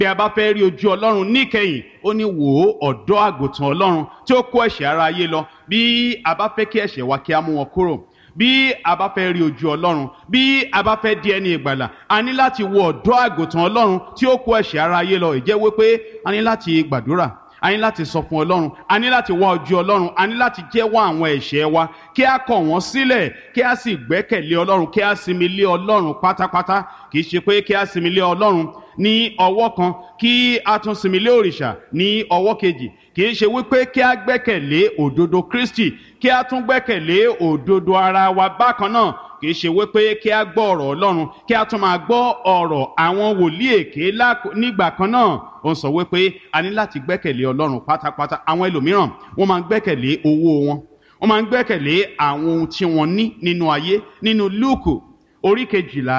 bí a bá fẹ́ rí ojú ọlọ́run níkẹyìn ó ní wò ó ọ̀dọ́ àgùntàn ọlọ́run tí ó kó ẹ̀ṣẹ̀ ara ayé lọ bí a bá fẹ́ kí ẹ̀ṣẹ̀ wa kí a mú wọn kúrò bí a bá fẹ́ rí ojú ọlọ́run bí a bá fẹ́ di ẹni ìgbàlà a ní láti wo ọ̀dọ́ àgùntàn ọlọ́run tí ó kó ẹ̀ṣẹ̀ ara ayé lọ ìjẹ́ wípé a ní láti gbàdúrà a ní láti sọ fún ọlọ́run a ní láti wá ojú ọlọ́run a ní láti jẹ́wọ́ àwọn ẹ̀ṣẹ̀ wa kí a kọ̀ wọ́n sílẹ̀ kí a sì gbẹ́kẹ̀lé ọlọ́run kí a sinmi lé ọlọ́run pátápátá kì í ṣe pé kí a sinmi lé ọlọ́run ní ọwọ́ kan kí a tún sinmi lé òrìṣà ní ọwọ́ kejì kì í ṣe wípé kí a gbẹ́kẹ̀lé òdodo Kristi kí a tún gbẹ́kẹ̀lé òdodo ara wa bákan náà kì í ṣe wípé kí a gbọ́ ọ̀rọ̀ Ọlọ́run kí a tún máa gbọ́ ọ̀rọ̀ àwọn wòlíì èké nígbà kan náà ó ń sọ wípé a ní láti gbẹ́kẹ̀lé Ọlọ́run pátápátá àwọn ẹlòmíràn wọ́n máa ń gbẹ́kẹ̀lé owó wọn wọ́n máa ń gbẹ́kẹ̀lé àwọn ohun tí wọ́n ní nínú ayé nínú Lúùkù orí kejìlá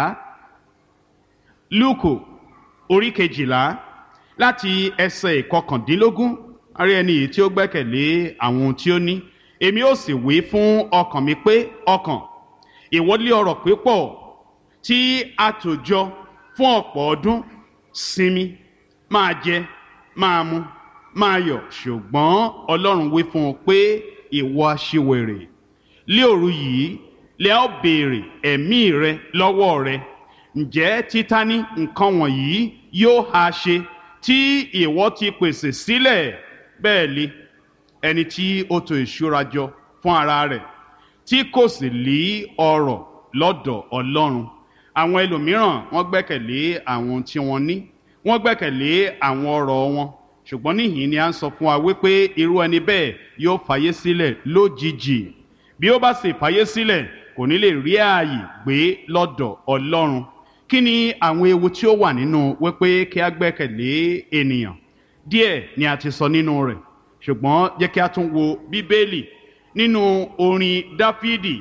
Lúùkù orí kejìlá láti ẹsẹ̀ ìkọkàndínlógún arí ẹni yìí tí ó gbẹ́kẹ̀lé àwọn ohun tí ó ní èmi ó sì wí fún ọkàn mi pé ọkàn ìwọlé ọrọ̀ pípọ̀ tí a tò jọ fún ọ̀pọ̀ ọdún sinmi máa jẹ máa mu máa yọ̀ ṣùgbọ́n Ọlọ́run wí fún un pé ìwọ aṣiwèrè lé òru yìí lẹ ó béèrè ẹ̀mí rẹ lọ́wọ́ rẹ ǹjẹ́ títání nǹkan wọ̀nyí yóò ha ṣe tí ìwọ ti pèsè sílẹ̀ bẹ́ẹ̀ li ẹni tí ó tò ìṣúra jọ fún ara rẹ̀ tí kò sì lí ọrọ̀ lọ́dọ̀ Ọlọ́run àwọn ẹlòmíràn wọ́n gbẹ́kẹ̀lé àwọn tí wọ́n ní wọ́n gbẹ́kẹ̀lé àwọn ọrọ̀ wọn ṣùgbọ́n níhìn ni a ń sọ fún wa wípé irú ẹni bẹ́ẹ̀ yóò fàyè sílẹ̀ lójijì bí ó bá sì fàyè sílẹ̀ kò ní lè rí ààyè gbé lọ́dọ̀ Ọlọ́run kí ni àwọn ewu tí ó wà nínú wípé kí a gbẹ́kẹ̀lé ènìyàn díẹ̀ ni a ti sọ nínú rẹ̀ ṣùgbọ́n jẹ́ kí a tún wo bíbélì nínú orin dáfídì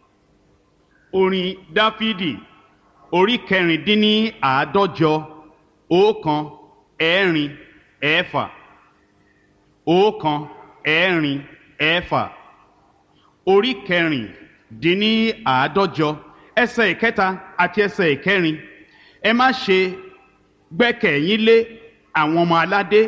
orin dáfídì orí kẹrìndínní àádọ́jọ ọ̀kan ẹ̀rin ẹ̀fà ọ̀kan ẹ̀rin ẹ̀fà orí kẹrìndínní àádọ́jọ ẹsẹ̀ ìkẹta àti ẹsẹ̀ ìkẹrin ẹ má ṣe gbẹ́kẹ̀yín lé àwọn ọmọ aládé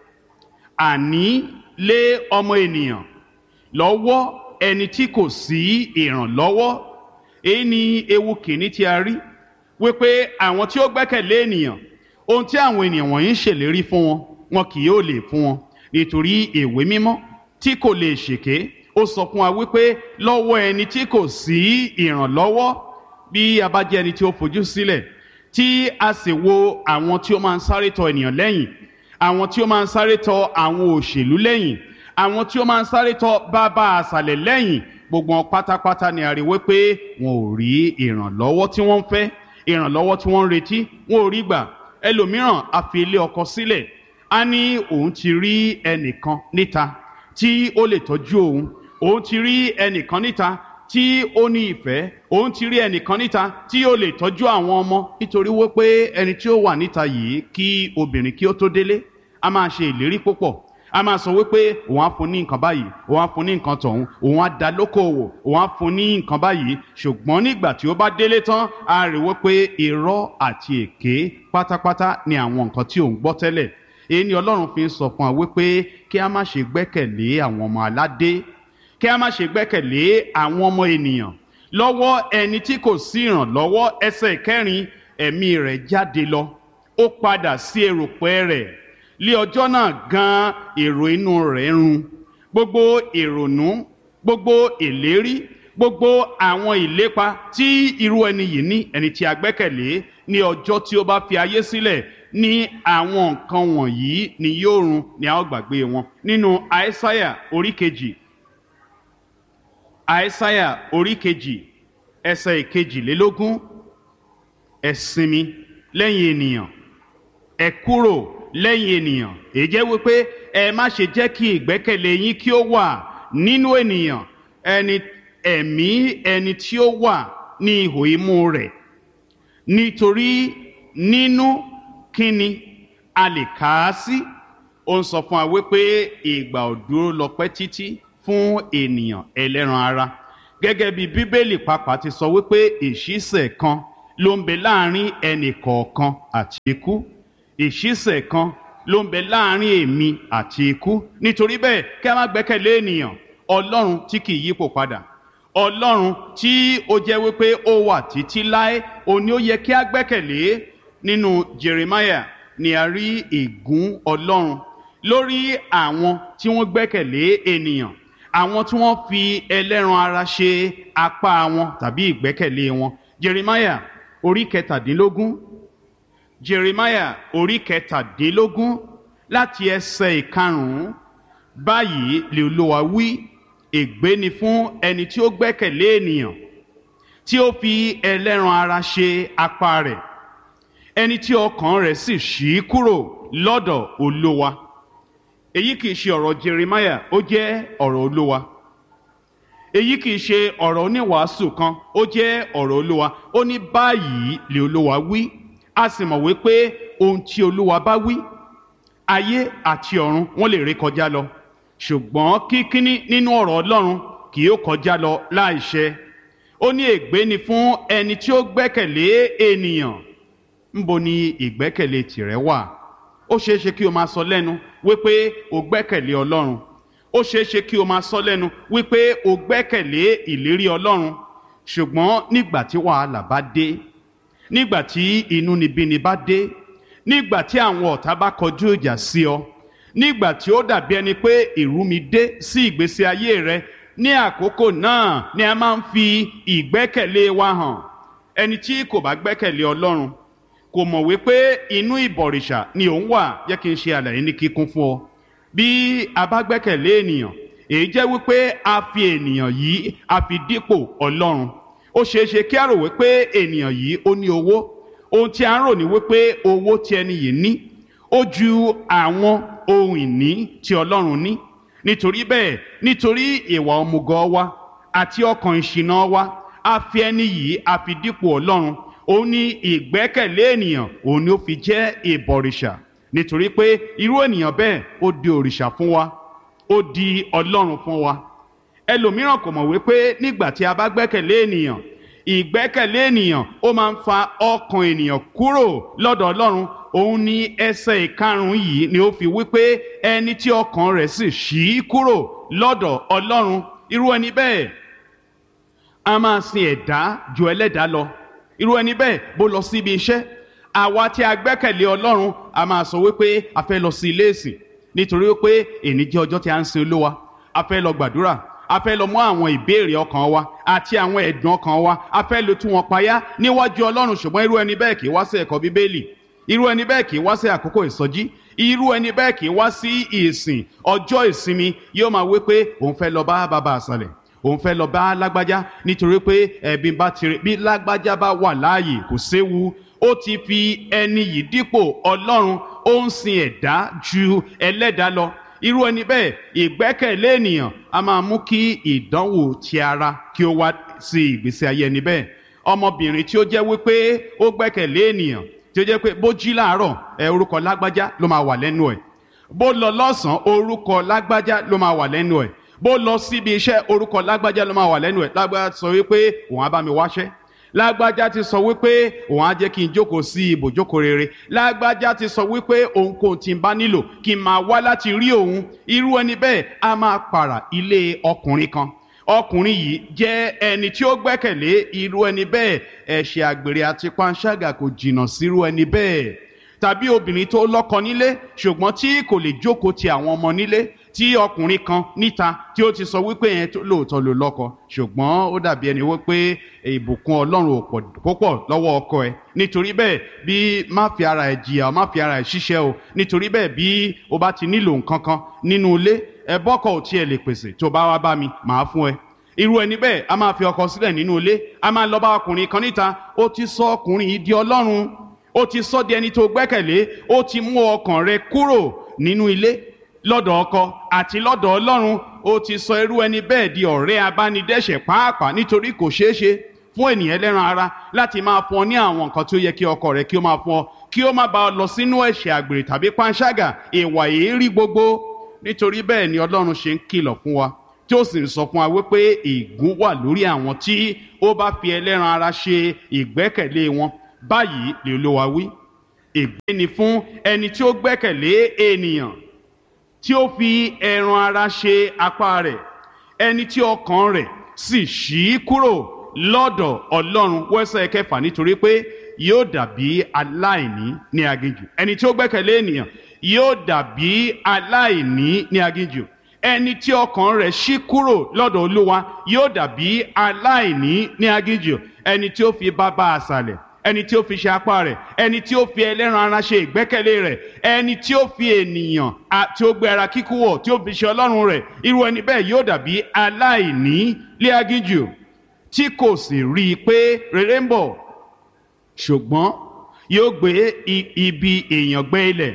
àní lé ọmọ ènìyàn lọ́wọ́ ẹni tí kò sí ìrànlọ́wọ́ èyí ni ewu kìíní tí a rí wípé àwọn tí ó gbẹ́kẹ̀lé ènìyàn ohun tí àwọn ènìyàn wọ̀nyí ń ṣèlérí fún wọn wọn kì yóò lè fún wọn nítorí ìwé mímọ́ tí kò lè ṣèké ó sọ fún wa wípé lọ́wọ́ ẹni tí kò sí ìrànlọ́wọ́ bí a bá jẹ́ ẹni tí ó fojú sílẹ̀ tí a sì wo àwọn tí ó máa ń sáré tọ ènìyàn lẹ́yìn àwọn tí ó máa ń sáré tọ àwọn òṣèlú lẹ́yìn àwọn tí ó máa ń sáré tọ bàbá àṣàlẹ̀ lẹ́yìn gbogbo wọn pátápátá ni a rí wípé wọn ò rí ìrànlọ́wọ́ tí wọ́n ń fẹ́ ìrànlọ́wọ́ tí wọ́n ń retí wọn ò rí gbà ẹlòmíràn a fi ilé ọkọ sílẹ̀ a ní òun ti rí ẹnìkan níta tí ó lè tọ́jú òun òun ti rí ẹnìkan níta tí ó ní ìfẹ́ òun ti rí ẹnìkan níta tí ó lè tọ́jú àwọn ọmọ nítorí wípé ẹni tí ó wà níta yìí kí obìnrin kí ó tó délé a máa ṣe ìlérí púpọ̀ a máa sọ wípé òun á fún ní nǹkan báyìí òun á fún ní nǹkan tọ̀hún òun á dá lókòwò òun á fún ní nǹkan báyìí ṣùgbọ́n nígbà tí ó bá délé tán a rí wípé irọ́ àti èké pátápátá ni àwọn nǹkan tí òun gbọ́ tẹ́lẹ̀ èyí ni Ọlọ́run fi ń sọ fún wa wípé kí a má ṣe gbẹ́kẹ̀lé àwọn ọmọ aládé kí a má ṣe gbẹ́kẹ̀lé àwọn ọmọ ènìyàn lọ́wọ́ ẹni tí kò sí ìrànlọ́wọ́ ẹsẹ̀ kẹrin ẹ̀mí rẹ̀ jáde lọ ó padà sí erùpẹ̀ rẹ̀ lé ọjọ́ náà gan èrò inú rẹ̀ run gbogbo ìrònú gbogbo ìlérí gbogbo àwọn ìlépa tí irú ẹni yìí ní ẹni tí a gbẹ́kẹ̀lé ní ọjọ́ tí ó bá fi ayé sílẹ̀ ní àwọn nǹkan wọ̀nyí ni yóò run ni a ó gbàgbé wọn nínú àìsáyà orí kejì àìsáyà orí kejì ẹsẹ̀ ìkejìlélógún ẹ sinmi lẹ́yìn ènìyàn ẹ kúrò lẹ́yìn ènìyàn èyí jẹ́ wípé ẹ má ṣe jẹ́ kí ìgbẹ́kẹ̀lé yín kí ó wà nínú ènìyàn ẹni ẹ̀mí ẹni tí ó wà ní ihò imú rẹ̀ nítorí nínú kíni a lè kà á sí ó ń sọ fún wa wípé ìgbà ò dúró lọ pẹ́ títí fún ènìyàn ẹlẹ́ran ara gẹ́gẹ́ bí bíbélì pàápàá ti sọ wípé ìṣísẹ̀ kan ló ń bẹ láàrin ẹnì kọ̀ọ̀kan àti ikú ìṣísẹ̀ kan ló ń bẹ láàrin èmi àti ikú nítorí bẹ́ẹ̀ kí a má gbẹ́kẹ̀lé ènìyàn ọlọ́run tí kì í yípo padà ọlọ́run tí ó jẹ́ wípé ó wà títí láé òun ni ó yẹ kí a gbẹ́kẹ̀lé nínú Jeremiah ni a rí ègún ọlọ́run lórí àwọn tí wọ́n gbẹ́kẹ̀lé ènìyàn àwọn tí wọ́n fi ẹlẹ́ran ara ṣe apá wọn tàbí ìgbẹ́kẹ̀lé wọn Jeremiah orí kẹtàdínlógún Jeremiah orí kẹtàdínlógún láti ẹsẹ̀ ìkarùn-ún báyìí lè Olúwa wí ègbé ni fún ẹni tí ó gbẹ́kẹ̀lé ènìyàn tí ó fi ẹlẹ́ran ara ṣe apá rẹ̀ ẹni tí ọkàn rẹ̀ sì ṣí kúrò lọ́dọ̀ Olúwa èyí kìí ṣe ọ̀rọ̀ Jeremiah ó jẹ́ ọ̀rọ̀ Olúwa èyí kìí ṣe ọ̀rọ̀ oníwàásù kan ó jẹ́ ọ̀rọ̀ Olúwa ó ní báyìí lè Olúwa wí a sì mọ̀ wípé ohun tí Olúwa bá wí ayé àti ọ̀run wọ́n lè ré kọjá lọ ṣùgbọ́n kíkíní nínú ọ̀rọ̀ Ọlọ́run kì yóò kọjá lọ láìṣẹ ó ní ègbé ni fún ẹni tí ó gbẹ́kẹ̀lé ènìyàn ńbo ni ìgbẹ́kẹ̀lé tìrẹ wà ó ṣeé ṣe kí o máa sọ lẹ́nu wípé o gbẹ́kẹ̀lé Ọlọ́run ó ṣeé ṣe kí o máa sọ lẹ́nu wípé o gbẹ́kẹ̀lé ìlérí Ọlọ́run ṣùgbọ́n nígbà tí wàhálà bá dé nígbà tí inúnibíni bá dé nígbà tí àwọn ọ̀tá bá kọjú ìjà sí ọ nígbà tí ó dàbí ẹni pé ìrúmi dé sí ìgbésí ayé rẹ ní àkókò náà ni a máa ń fi ìgbẹ́kẹ̀lé wa hàn ẹni tí kò bá gbẹ́kẹ̀lé Ọlọ́run kò mọ̀ wípé inú ìbọ̀rìṣà ni òun wà jẹ́ kí n ṣe àlàyé ní kíkún fún ọ bí a bá gbẹ́kẹ̀lé ènìyàn èyí jẹ́ wípé a fi ènìyàn yìí a fi dípò Ọlọ́run ó ṣeé ṣe kí a rò wípé ènìyàn yìí ó ní owó ohun tí a ń rò ní wípé owó tí ẹni yìí ní ó ju àwọn ohun ìní tí Ọlọ́run ní nítorí bẹ́ẹ̀ nítorí ìwà ọmùgọ̀ wa àti ọkàn ìṣìnà wa a fi ẹni yìí a fi dípò Ọlọ́run òun ní ìgbẹ́kẹ̀lé ènìyàn òun ni ó fi jẹ́ ìbọ̀rìṣà nítorí pé irú ènìyàn bẹ́ẹ̀ ó di òrìṣà fún wa ó di Ọlọ́run fún wa ẹlòmíràn kò mọ̀ wípé nígbà tí a bá gbẹ́kẹ̀lé ènìyàn ìgbẹ́kẹ̀lé ènìyàn ó máa ń fa ọkàn ènìyàn kúrò lọ́dọ̀ Ọlọ́run òun ní ẹsẹ̀ ìkarùn-ún yìí ni ó fi wípé ẹni tí ọkàn rẹ̀ sì ṣí kúrò lọ́dọ̀ Ọlọ́run irú ẹni bẹ́ẹ̀ a máa sin ẹ̀dá ju ẹlẹ́dàá lọ irú ẹni bẹ́ẹ̀ bó lọ sí ibi iṣẹ́ àwa tí a gbẹ́kẹ̀lé Ọlọ́run a máa sọ wípé a fẹ́ lọ sí ilé ìsìn nítorí wípé èní jẹ́ ọjọ́ tí a ń sin Olúwa a fẹ́ lọ gbàdúrà a fẹ́ lọ mú àwọn ìbéèrè ọkàn wa àti àwọn ẹ̀dùn ọkàn wa a fẹ́ lọ tú wọn payá níwájú Ọlọ́run ṣùgbọ́n irú ẹni bẹ́ẹ̀ kì í wá sí ẹ̀kọ́ Bíbélì irú ẹni bẹ́ẹ̀ kì í wá sí àkókò ìsọjí irú ẹni bẹ́ẹ̀ kì í wá sí ìsìn ọjọ́ ìsinmi yóò máa wí pé òun fẹ́ lọ bá bàbá àṣàlẹ̀ òun fẹ́ lọ bá lágbájá nítorí pé ẹ̀bí bá tirẹ̀ bí lágbájá bá wà láàyè kò séwu ó ti fi ẹni yìí dípò Ọlọ́run ó ń sin ẹ̀dá ju ẹlẹ́dàá lọ irú ẹni bẹ́ẹ̀ ìgbẹ́kẹ̀lé ènìyàn a máa mú kí ìdánwò ti ara kí ó wá sí ìgbésí ayé ẹni bẹ́ẹ̀ ọmọbìnrin tí ó jẹ́ wípé ó gbẹ́kẹ̀lé ènìyàn tí ó jẹ́ pé bó jí láàárọ̀ ẹ orúkọ lágbájá ló máa wà lẹ́nu ẹ̀ bó lọ lọ́sàn-án orúkọ lágbájá ló máa wà lẹ́nu ẹ̀ bó lọ síbi iṣẹ́ orúkọ lágbájá ló máa wà lẹ́nu ẹ̀ lágbájá sọ wípé òun á bá mi wáṣẹ́ lágbájá ti sọ wípé òun á jẹ́ kí n jókòó sí ibòjókòó rere lágbájá ti sọ wípé ohunkóhun tí n bá nílò kí n máa wá láti rí òun irú ẹni bẹ́ẹ̀ á máa pààrà ilé ọkùnrin kan ọkùnrin yìí jẹ́ ẹni tí ó gbẹ́kẹ̀lé irú ẹni bẹ́ẹ̀ ẹ̀ṣẹ̀ àgbèrè àti panṣágà kò jìnnà sírú ẹni bẹ́ẹ̀ tàbí obìnrin tó lọ́kọ nílé ṣùgbọ́n tí kò lè jókòó ti àwọn ọmọ nílé tí ọkùnrin kan níta tí ó ti sọ wípé yẹn lóòótọ́ ló lọ́kọ ṣùgbọ́n ó dàbí ẹni wípé ìbùkún ọlọ́run ò pọ̀ púpọ̀ lọ́wọ́ ọkọ ẹ̀ nítorí bẹ́ẹ̀ bí má fi ara ẹ̀ jìyà má fi ara ẹ̀ ṣiṣẹ́ o nítorí bẹ́ẹ̀ bí o bá ti nílò nǹkan kan nínú ilé ẹ bọ́kọ̀ ò tiẹ̀ lè pèsè tó bá wá bá mi màá fún ẹ irú ẹni bẹ́ẹ̀ a máa fi ọkọ sílẹ̀ nínú ilé a máa lọ bá ọkùnrin kan níta ó ti sọ ọkùnrin yìí di ọlọ́run ó ti sọ di ẹni tó gbẹ́kẹ̀lé ó ti mú ọkàn rẹ kúrò nínú ilé lọ́dọ̀ ọkọ àti lọ́dọ̀ ọlọ́run ó ti sọ irú ẹni bẹ́ẹ̀ di ọ̀rẹ́ abánidẹ́ṣẹ̀ pàápàá nítorí kò ṣeé ṣe fún ènìyàn ẹlẹ́ran ara láti máa fún ọ ní àwọn nǹkan tí ó yẹ kí ọkọ rẹ kí ó máa fún ọ kí ó má bá ọ lọ sínú ẹ̀ṣẹ̀ àgbèrè tàbí panṣágà ìwà èérí gbogbo nítorí bẹ́ẹ̀ ni ọlọ́run ṣe ń kìlọ̀ fún wa tí ó sì ń sọ fún wa wípé ègún wà lórí àwọn tí ó bá fi ẹlẹ́ran ara ṣe ìgbẹ́kẹ̀lé wọn báyìí lè Olúwa wí ègbé ni fún ẹni tí ó gbẹ́kẹ̀lé ènìyàn tí ó fi ẹran ara ṣe apá rẹ̀ ẹni tí ọkàn rẹ̀ sì ṣí kúrò lọ́dọ̀ ọlọ́run wẹ́sẹ̀ kẹfà nítorí pé yóò dàbí aláìní ní aginjù ẹni tí ó gbẹ́kẹ̀lé ènìyàn yóò dàbí aláìní ní aginjù ẹni tí ọkàn rẹ̀ ṣí kúrò lọ́dọ̀ olúwa yóò dàbí aláìní ní aginjù ẹni tí ó fi bàbá àṣàlẹ̀ ẹni tí ó fi ṣe apá rẹ̀ ẹni tí ó fi ẹlẹ́ran ara ṣe ìgbẹ́kẹ̀lé rẹ̀ ẹni tí ó fi ènìyàn tí ó gbé ara kíkú wọ̀ tí ó fi ṣe ọlọ́run rẹ̀ irú ẹni bẹ́ẹ̀ yóò dàbí aláìní lé aginjù tí kò sì rí i pé rere ń bọ̀ ṣùgbọ́n yóò gbé ibi èèyàn gbé ilẹ̀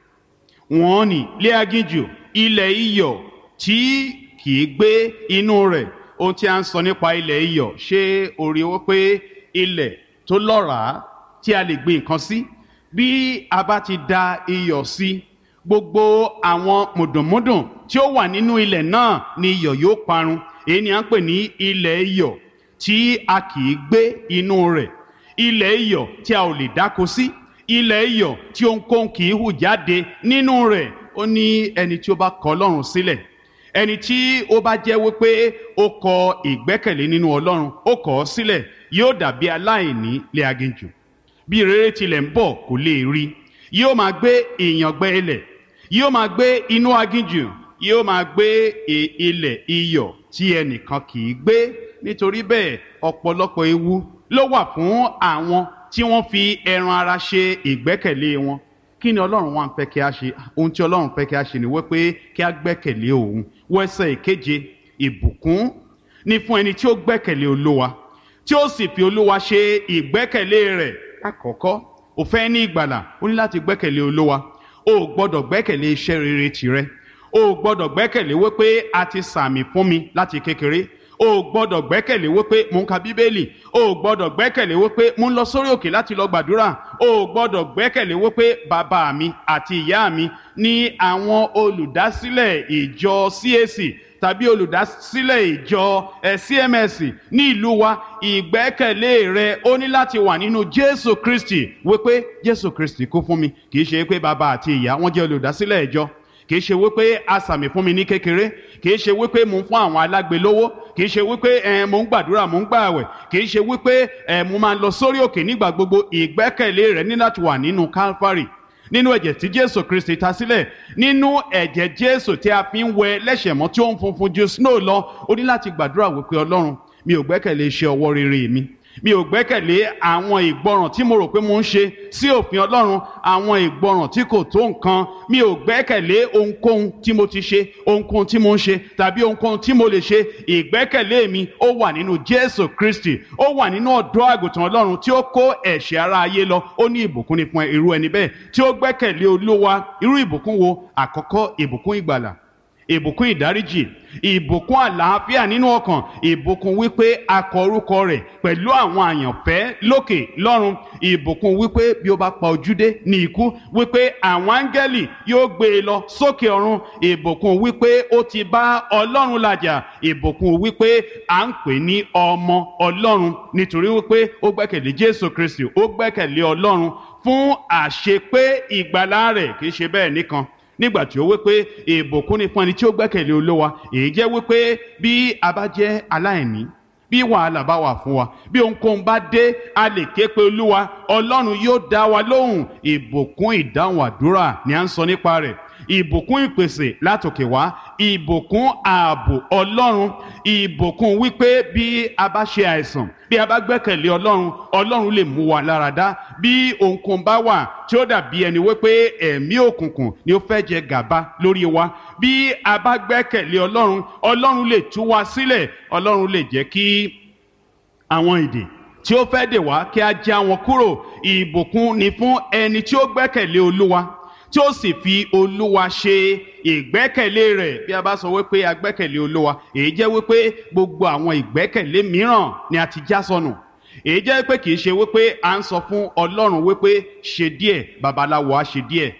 wọ́n ní lé aginjù ilẹ̀ iyọ̀ tí kì í gbé inú rẹ̀ ohun tí a ń sọ nípa ilẹ̀ iyọ̀ ṣé orí wọ́n pé ilẹ̀ tó lọ́ràá tí a lè gbin nǹkan sí bí a bá ti da iyọ̀ sí gbogbo àwọn mùdùnmúdùn tí ó wà nínú ilẹ̀ náà ni iyọ̀ yóò parun èyí ni à ń pè ní ilẹ̀ iyọ̀ tí a kì í gbé inú rẹ̀ ilẹ̀ iyọ̀ tí a ò lè dáko sí ilẹ̀ iyọ̀ tí ohunkóhun kì í hù jáde nínú rẹ̀ ó ní ẹni tí ó bá kọ̀ Ọlọ́run sílẹ̀ ẹni tí ó bá jẹ́ wípé ó kọ ìgbẹ́kẹ̀lé nínú Ọlọ́run ó kọ̀ ọ́ sílẹ̀ yóò dàbí aláìní lé aginjù bí rere tilẹ̀ ń bọ̀ kò lè rí yóò máa gbé ìyàngbẹ́ ilẹ̀ yóò máa gbé inú aginjù yóò máa gbé ilẹ̀ iyọ̀ tí ẹnìkan kì í gbé nítorí bẹ́ẹ̀ ọ̀pọ̀lọpọ̀ ewu ló wà fún àwọn tí wọ́n fi ẹran ara ṣe ìgbẹ́kẹ̀lé wọn kí ni ọlọ́run wá ń fẹ́ kí a ṣe ohun tí ọlọ́run fẹ́ kí a ṣe ni wípé kí a gbẹ́kẹ̀lé òun wẹ́sẹ̀ ìkeje ìbùkún ní fún ẹni tí ó gbẹ́kẹ̀lé olúwa tí ó sì fi olúwa ṣe ìgbẹ́kẹ̀lé rẹ̀ àkọ́kọ́ ó fẹ́ ní ìgbàlà ó ní láti gbẹ́kẹ̀lé olúwa o ò gbọ́dọ̀ gbẹ́kẹ̀lé iṣẹ́ rere tìrẹ o ò gbọ́dọ̀ gbẹ́kẹ̀lé wípé a ti sàmì fún mi láti kékeré o ò gbọ́dọ̀ gbẹ́kẹ̀lé wípé mò ń ka bíbélì o ò gbọ́dọ̀ gbẹ́kẹ̀lé wípé mò ń lọ sórí òkè láti lọ gbàdúrà o ò gbọ́dọ̀ gbẹ́kẹ̀lé wípé bàbá mi àti ìyá mi ní àwọn olùdásílẹ̀ ìjọ CAC tàbí olùdásílẹ̀ ìjọ CMS ní ìlú wa ìgbẹ́kẹ̀lé rẹ ó ní láti wà nínú Jésù Kristi wípé Jésù Kristi kú fún mi kì í ṣe pé bàbá àti ìyá wọn jẹ́ olùdásílẹ̀ ìjọ kìí ṣe wípé asàmì fún mi ní kékeré kìí ṣe wípé mò ń fún àwọn alágbe lówó kìí ṣe wípé ẹ mò ń gbàdúrà mò ń gbààwẹ̀ kìí ṣe wípé ẹ mo máa lọ sórí òkè nígbà gbogbo ìgbẹ́kẹ̀lé rẹ ní láti wà nínú Calvary nínú ẹ̀jẹ̀ tí Jésù Kristi ta sílẹ̀ nínú ẹ̀jẹ̀ Jésù tí a fi ń wẹ lẹ́ṣẹ̀ mọ́ tí ó ń funfun ju snow lọ ó ní láti gbàdúrà wípé Ọlọ́run mi ò gbẹ́kẹ̀lé iṣẹ́ ọwọ́ rere mi mi ò gbẹ́kẹ̀lé àwọn ìgbọràn tí mo rò pé mo ń ṣe sí òfin Ọlọ́run àwọn ìgbọràn tí kò tó nǹkan mi ò gbẹ́kẹ̀lé ohunkóhun tí mo ti ṣe ohunkóhun tí mo ń ṣe tàbí ohunkóhun tí mo lè ṣe ìgbẹ́kẹ̀lé mi ó wà nínú Jésù Kristi ó wà nínú ọ̀dọ́ àgùntàn Ọlọ́run tí ó kó ẹ̀ṣẹ̀ ara ayé lọ ó ní ìbùkún ni fún irú ẹni bẹ́ẹ̀ tí ó gbẹ́kẹ̀lé Olúwa irú ìbùkún wo àkọ́kọ́ ìbùkún ìgbàlà ìbùkún ìdáríjì ìbùkún àlàáfíà nínú ọkàn ìbùkún wípé a kọ orúkọ rẹ̀ pẹ̀lú àwọn àyànfẹ́ lókè lọ́run ìbùkún wípé bí ó bá pa ojúdé ní ikú wípé àwọn áńgẹ́lì yóò gbé e lọ sókè ọ̀run ìbùkún wípé ó ti bá ọlọ́run làjà ìbùkún wípé à ń pè ní ọmọ ọlọ́run nítorí wípé ó gbẹ́kẹ̀lé jésù kristi ó gbẹ́kẹ̀lé ọlọ́run fún àṣepé ìgbàlá rẹ̀ kì í ṣe bẹ́ẹ̀ nìkan nígbà tí ó wí pé ìbùkún ni fún ẹni tí ó gbẹ́kẹ̀lé olówa èyí jẹ́ wípé bí a bá jẹ́ aláìní bí wàhálà bá wà fún wa bí ohunkóhun bá dé a lè ké pe olúwa ọlọ́run yóò dá wa lóhùn ìbùkún ìdáhùn àdúrà ni à ń sọ nípa rẹ̀ ìbùkún ìpèsè látòkè wá ìbùkún ààbò ọlọ́run ìbùkún wípé bí a bá ṣe àìsàn bí a bá gbẹ́kẹ̀lé ọlọ́run ọlọ́run lè mú wa lára dá bí ohunkóhun bá wà tí ó dàbí ẹni wípé ẹ̀mí òkùnkùn ni ó fẹ́ jẹ gàba lórí wa bí a bá gbẹ́kẹ̀lé ọlọ́run ọlọ́run lè tú wa sílẹ̀ ọlọ́run lè jẹ́ kí àwọn ìdè tí ó fẹ́ dè wá kí a já wọn kúrò ìbùkún ni fún ẹni tí ó gbẹ́kẹ̀lé olúwa tí ó sì fi olúwa ṣe ìgbẹ́kẹ̀lé rẹ̀ bí a bá sọ wípé a gbẹ́kẹ̀lé olúwa èyí jẹ́ wípé gbogbo àwọn ìgbẹ́kẹ̀lé mìíràn ni a ti já sọnù èyí jẹ́ pé kì í ṣe wípé à ń sọ fún ọlọ́run wípé ṣe díẹ̀ babaláwo á ṣe díẹ̀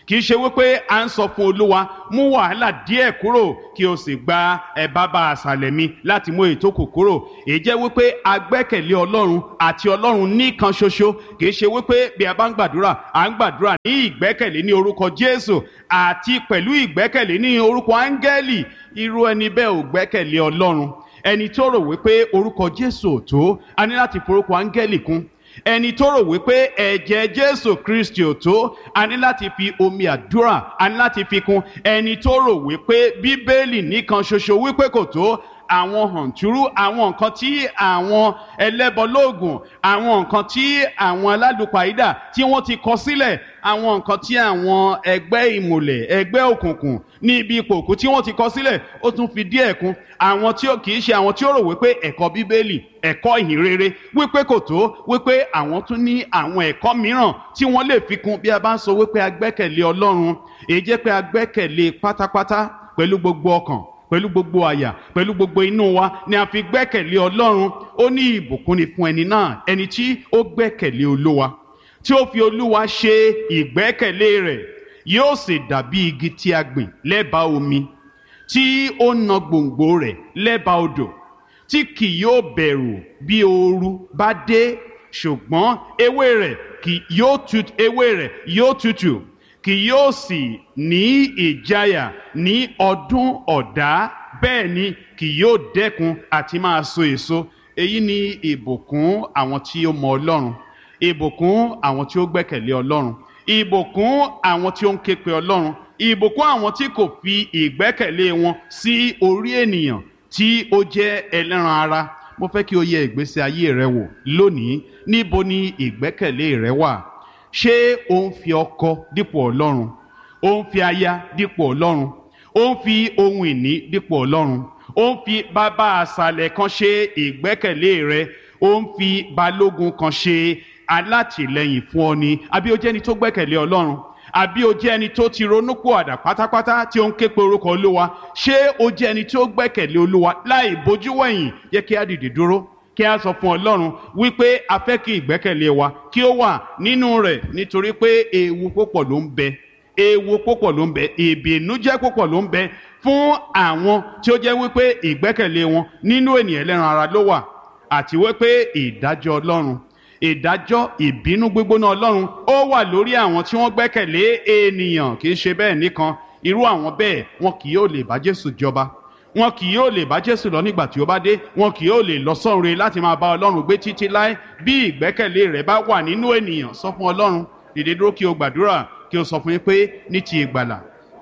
kì í ṣe wípé à ń sọ fún olúwa mú wàhálà díẹ̀ kúrò kí o sì gba ẹ bàbá àṣàlẹ̀ mi láti mú èyí tó kù kúrò èyí jẹ́ wípé a gbẹ́kẹ̀lé ọlọ́run àti ọlọ́run nìkan ṣoṣo kì í ṣe wípé bí a bá ń gbàdúrà à ń gbàdúrà ní ìgbẹ́kẹ̀lé ní orúkọ jésù àti pẹ̀lú ìgbẹ́kẹ̀lé ní orúkọ áńgẹ́lì irú ẹni bẹ́ẹ̀ ò gbẹ́kẹ̀lé ọlọ́run ẹni tó rò wípé orúkọ jésù ò tó a ní láti forúkọ áńgẹ́lì kún ẹni tó rò wípé ẹ̀jẹ̀ jésù kristi ò tó a ní láti fi omi àdúrà a ní láti fi kún ẹni tó rò wípé bíbélì nìkan ṣoṣo wípé kò tó àwọn hàntúrú àwọn nǹkan tí àwọn ẹlẹ́bọlóògùn àwọn nǹkan tí àwọn alálùpàídà tí wọ́n ti kọ sílẹ̀ àwọn nǹkan tí àwọn ẹgbẹ́ ìmùlẹ̀ ẹgbẹ́ òkùnkùn ní ibi ipò òkú tí wọ́n ti kọ sílẹ̀ ó tún fi díẹ̀ kún àwọn tí ó kì í ṣe àwọn tí ó rò wípé ẹ̀kọ́ bíbélì ẹ̀kọ́ ìhìnrere wípé kò tó wípé àwọn tún ní àwọn ẹ̀kọ́ mìíràn tí wọ́n lè fi kún bí a bá ń sọ wípé a gbẹ́kẹ̀lé ọlọ́run èyí jẹ́ pé a gbẹ́kẹ̀lé pátápátá pẹ̀lú gbogbo ọkàn pẹ̀lú gbogbo àyà pẹ̀lú gbogbo inú wa ni a fi gbẹ́kẹ̀lé ọlọ́run ó ní ìbùkún ni fún ẹni náà ẹni tí ó gbẹ́kẹ̀lé olúwa tí ó fi olúwa ṣe ìgbẹ́kẹ̀lé rẹ̀ yóò sì dàbí igi tí a gbìn lẹ́bàá omi tí ó na gbòǹgbò rẹ̀ lẹ́bàá odò tí kì yóò bẹ̀rù bí ooru bá dé ṣùgbọ́n ewé rẹ̀ kì yóò tutù ewé rẹ̀ yóò tutù kì yóò sì ní ìjáyà ní ọdún ọ̀dá bẹ́ẹ̀ ni kì yóò dẹ́kun àti máa so èso èyí ni ìbùkún àwọn tí ó mọ ọlọ́run ìbùkún àwọn tí ó gbẹ́kẹ̀lé ọlọ́run ìbùkún àwọn tí ó ń ké pe ọlọ́run ìbùkún àwọn tí kò fi ìgbẹ́kẹ̀lé wọn sí orí ènìyàn tí ó jẹ́ ẹlẹ́ran ara mo fẹ́ kí o yẹ ìgbésí ayé rẹ wò lónìí níbo ni ìgbẹ́kẹ̀lé rẹ wà ṣé o ń fi ọkọ dípò ọlọ́run o ń fi aya dípò ọlọ́run o ń fi ohun ìní dípò ọlọ́run o ń fi bàbá àṣàlẹ̀ kan ṣe ìgbẹ́kẹ̀lé rẹ o ń fi balógun kan ṣe alátìlẹyìn fún ọ ni àbí o jẹ́ ẹni tó gbẹ́kẹ̀lé ọlọ́run àbí o jẹ́ ẹni tó ti ronúpò àdà pátápátá tí ó ń ké pe orúkọ olúwa ṣé o jẹ́ ẹni tí ó gbẹ́kẹ̀lé olúwa láì bójú wẹ̀yìn yẹ kí á dìde dúró kí a sọ fún ọlọ́run wípé a fẹ́ kí ìgbẹ́kẹ̀lé wa kí ó wà nínú rẹ̀ nítorí pé ewu púpọ̀ ló ń bẹ ewu púpọ̀ ló ń bẹ ìbìnújẹ́ púpọ̀ ló ń bẹ fún àwọn tí ó jẹ́ wípé ìgbẹ́kẹ̀lé wọn nínú ènìyàn ẹlẹ́ran ara ló wà àti wípé ìdájọ́ ọlọ́run ìdájọ́ ìbínú gbígbóná ọlọ́run ó wà lórí àwọn tí wọ́n gbẹ́kẹ̀lé ènìyàn kì í ṣe bẹ́ẹ̀ nìkan irú àwọn bẹ́ẹ̀ wọn kì yóò lè bá Jésù jọba wọn kì yóò lè bá Jésù lọ nígbà tí ó bá dé wọn kì yóò lè lọ sọ́run láti máa bá Ọlọ́run gbé títí láé bí ìgbẹ́kẹ̀lé rẹ̀ bá wà nínú ènìyàn sọ fún Ọlọ́run dìde dúró kí o gbàdúrà kí o sọ fún yín pé ní ti ìgbàlà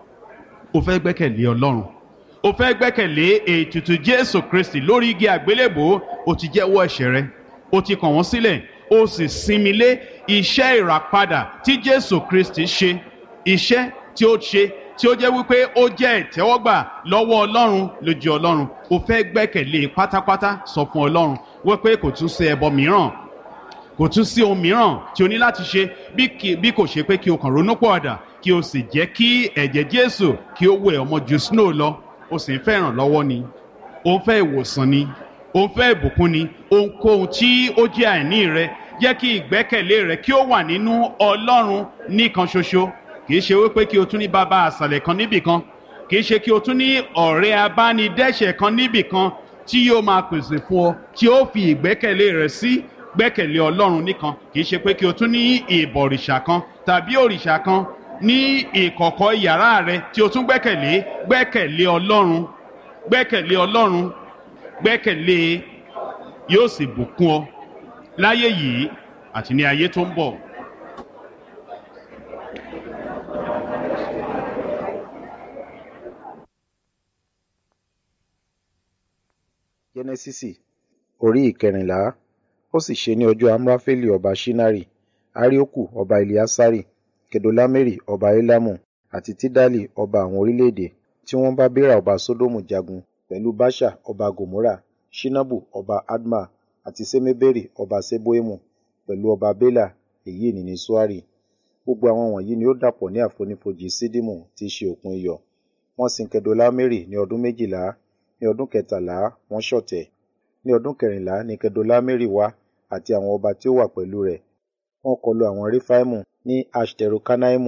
o fẹ́ gbẹ́kẹ̀lé Ọlọ́run o fẹ́ gbẹ́kẹ̀lé ètùtù Jésù Kristi lórí igi àgbélébò o ti jẹ́wọ́ ẹ̀ṣẹ̀ rẹ o ti kàn wọ́n sílẹ̀ o sì sinmi lé iṣẹ́ ìràpadà tí Jésù Kristi ṣe iṣẹ́ tí ó ṣe tí ó jẹ́ wípé ó jẹ́ ìtẹ́wọ́gbà lọ́wọ́ Ọlọ́run lójú Ọlọ́run o fẹ́ gbẹ́kẹ̀lé pátápátá sọ fún Ọlọ́run wípé kò tún sí ẹbọ mìíràn kò tún sí ohun mìíràn tí o ní láti ṣe bí kò ṣe pé kí o kàn ronú pọ̀àdà kí o sì jẹ́ kí ẹ̀jẹ̀ Jésù kí ó wẹ̀ ọmọ ju snow lọ o sì ń fẹ́ ìrànlọ́wọ́ ni o ń fẹ́ ìwòsàn ni o ń fẹ́ ìbùkún ni ohunkóhun tí ó jẹ́ àìní rẹ jẹ́ kí ìgbẹ́kẹ̀lé rẹ kí ó wà nínú Ọlọ́run nìkan ṣoṣo kì í ṣe wípé kí o tún ní bàbá àṣàlẹ̀ kan níbì kan kì í ṣe kí o tún ní ọ̀rẹ́ abánidẹ́ṣẹ̀ kan níbì kan tí yóò máa pèsè fún ọ tí ó fi ìgbẹ́kẹ̀lé rẹ sí gbẹ́kẹ̀lé Ọlọ́run nìkan kì í ṣe pé kí o tún ní ìbọ̀rìṣà kan tàbí òrìṣà kan ní ìkọ̀kọ̀ yàrá rẹ tí o tún gbẹ́kẹ̀lé gbẹ́kẹ̀lé Ọlọ́run gbẹ́kẹ̀lé Ọlọ́run gbẹ́kẹ̀lé yóò sì bùkún ọ láyé yìí àti ní ayé tó ń bọ̀. jẹ́nẹ́sísì orí ìkẹrìnlá ó sì ṣe ní ọjọ́ amúráfẹ́lì ọba ṣínárì arioku ọba eliasari kedolameri ọba elamu àti tidali ọba àwọn orílẹ̀-èdè tí wọ́n bá bera ọba sódómù jagun pẹ̀lú basha ọba gomora shinabu ọba adma àti semeberi ọba seboimu pẹ̀lú ọba bela èyí ni ní suari gbogbo àwọn wọ̀nyí ni ó dàpọ̀ ní àfonífojì sídìmù tí í ṣe òkun iyọ̀ wọ́n sin kedolameri ní ọdún méjìlá ní ọdún kẹtàlá wọ́n ṣọ̀tẹ̀ ní ọdún kẹrìnlá ní kedolameri wá àti àwọn ọba tí ó wà pẹ̀lú rẹ̀ wọ́n kọlu àwọn refaimu ní ashterokanaimu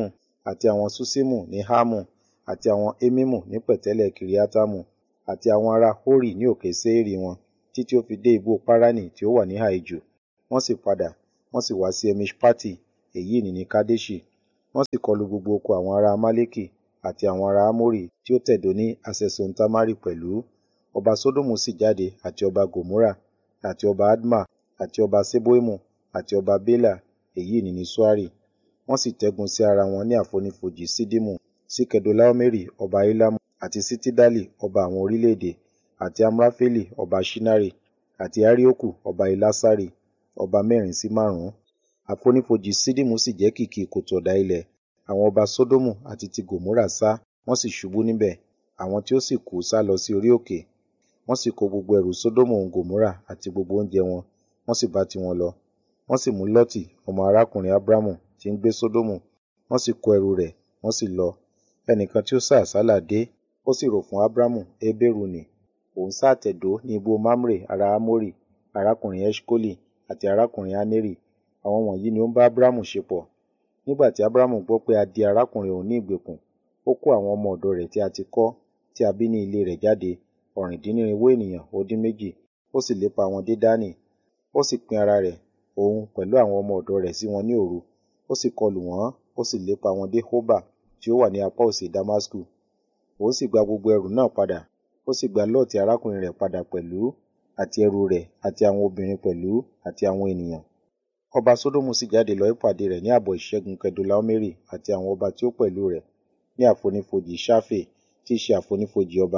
àti àwọn Ṣuṣimu ní Hamu, àti àwọn Emimu ní pẹ̀tẹ́lẹ̀ Kiriatamu, àti àwọn ará Hori ní òkè Seiri wọn, títí ó fi dé igbó Parani tí ó wà ní ìhà Wọ́n sì padà, wọ́n sì wá sí Emiṣpati, èyí nì ní Kadeṣi. Wọ́n sì kọlu gbogbo oko àwọn ará Amaleki àti àwọn ará Amori tí ó tẹ̀dó ní Haṣesontamari pẹ̀lú. Ọba Sodomu sì jáde àti ọba Gomorra, àti ọba Adma, àti ọba Seboimu, àti ọba Bela, èyí nì ní Soari. Wọ́n sì tẹ́gun sí ara wọn ní àfonífojì Ṣiddimu, sí Kedolaomeri ọba Elamu, àti sí Tidali ọba àwọn orílẹ̀-èdè, àti Amrafeli ọba Ṣinari, àti Arioku ọba Elasari, ọba mẹ́rin sí márùn-ún. Àfonífojì Ṣiddimu sì jẹ́ kìkì kòtò ọ̀dà ilẹ̀. Àwọn ọba Sodomu àti ti Gomorra sá, wọ́n sì ṣubú níbẹ̀. Àwọn tí ó sì kú sálọ sí orí òkè. Wọ́n sì kó gbogbo ẹrù Sodomu òun Gomorra àti gbogbo oúnjẹ wọn, wọ́n sì bá tiwọn lọ. Wọ́n sì mú Lọ́tì ọmọ arákùnrin Abramu tí ń gbé Sodomu, wọ́n sì kó ẹrù rẹ̀, wọ́n sì lọ. Ẹnìkan tí ó sá àsálà dé, ó sì rò fún Abramu Heberu nì. Òun sá àtẹ̀dó ní igbó Mamre ará Amori, arákùnrin Eṣkoli, àti arákùnrin Aneri. Àwọn wọ̀nyí ni ó ń bá Abramu ṣepọ̀. Nígbà tí Abramu gbọ́ pé a di arákùnrin òun ní ìgbèkùn, ó kó àwọn ọmọ ọ̀dọ̀ rẹ̀ tí a ti kọ́, tí a bí ní ilé rẹ̀ jáde, ọ̀rìndínnírinwó ènìyàn ó dín méjì, ó sì lépa wọn dé Dani. Ó sì pín ara rẹ̀, òun pẹ̀lú àwọn ọmọ ọ̀dọ̀ rẹ̀ sí wọn ní òru. Ó sì kọlù wọ́n, ó sì lépa wọn dé Hoba tí ó wà ní apá òsì Damasku. Òun sì gba gbogbo ẹrù náà padà, ó sì gba Lọ́ọ̀tì arákùnrin rẹ̀ padà pẹ̀lú, àti ẹrù rẹ̀, àti àwọn obìnrin pẹ̀lú, àti àwọn ènìyàn. Ọba Sodomu sì jáde lọ ìpàdé rẹ̀ ní ààbọ̀ ìṣẹ́gun Kedolaomeri àti àwọn ọba tí ó pẹ̀lú rẹ̀ ní àfonífojì Ṣafe tí í ṣe àfonífojì ọba.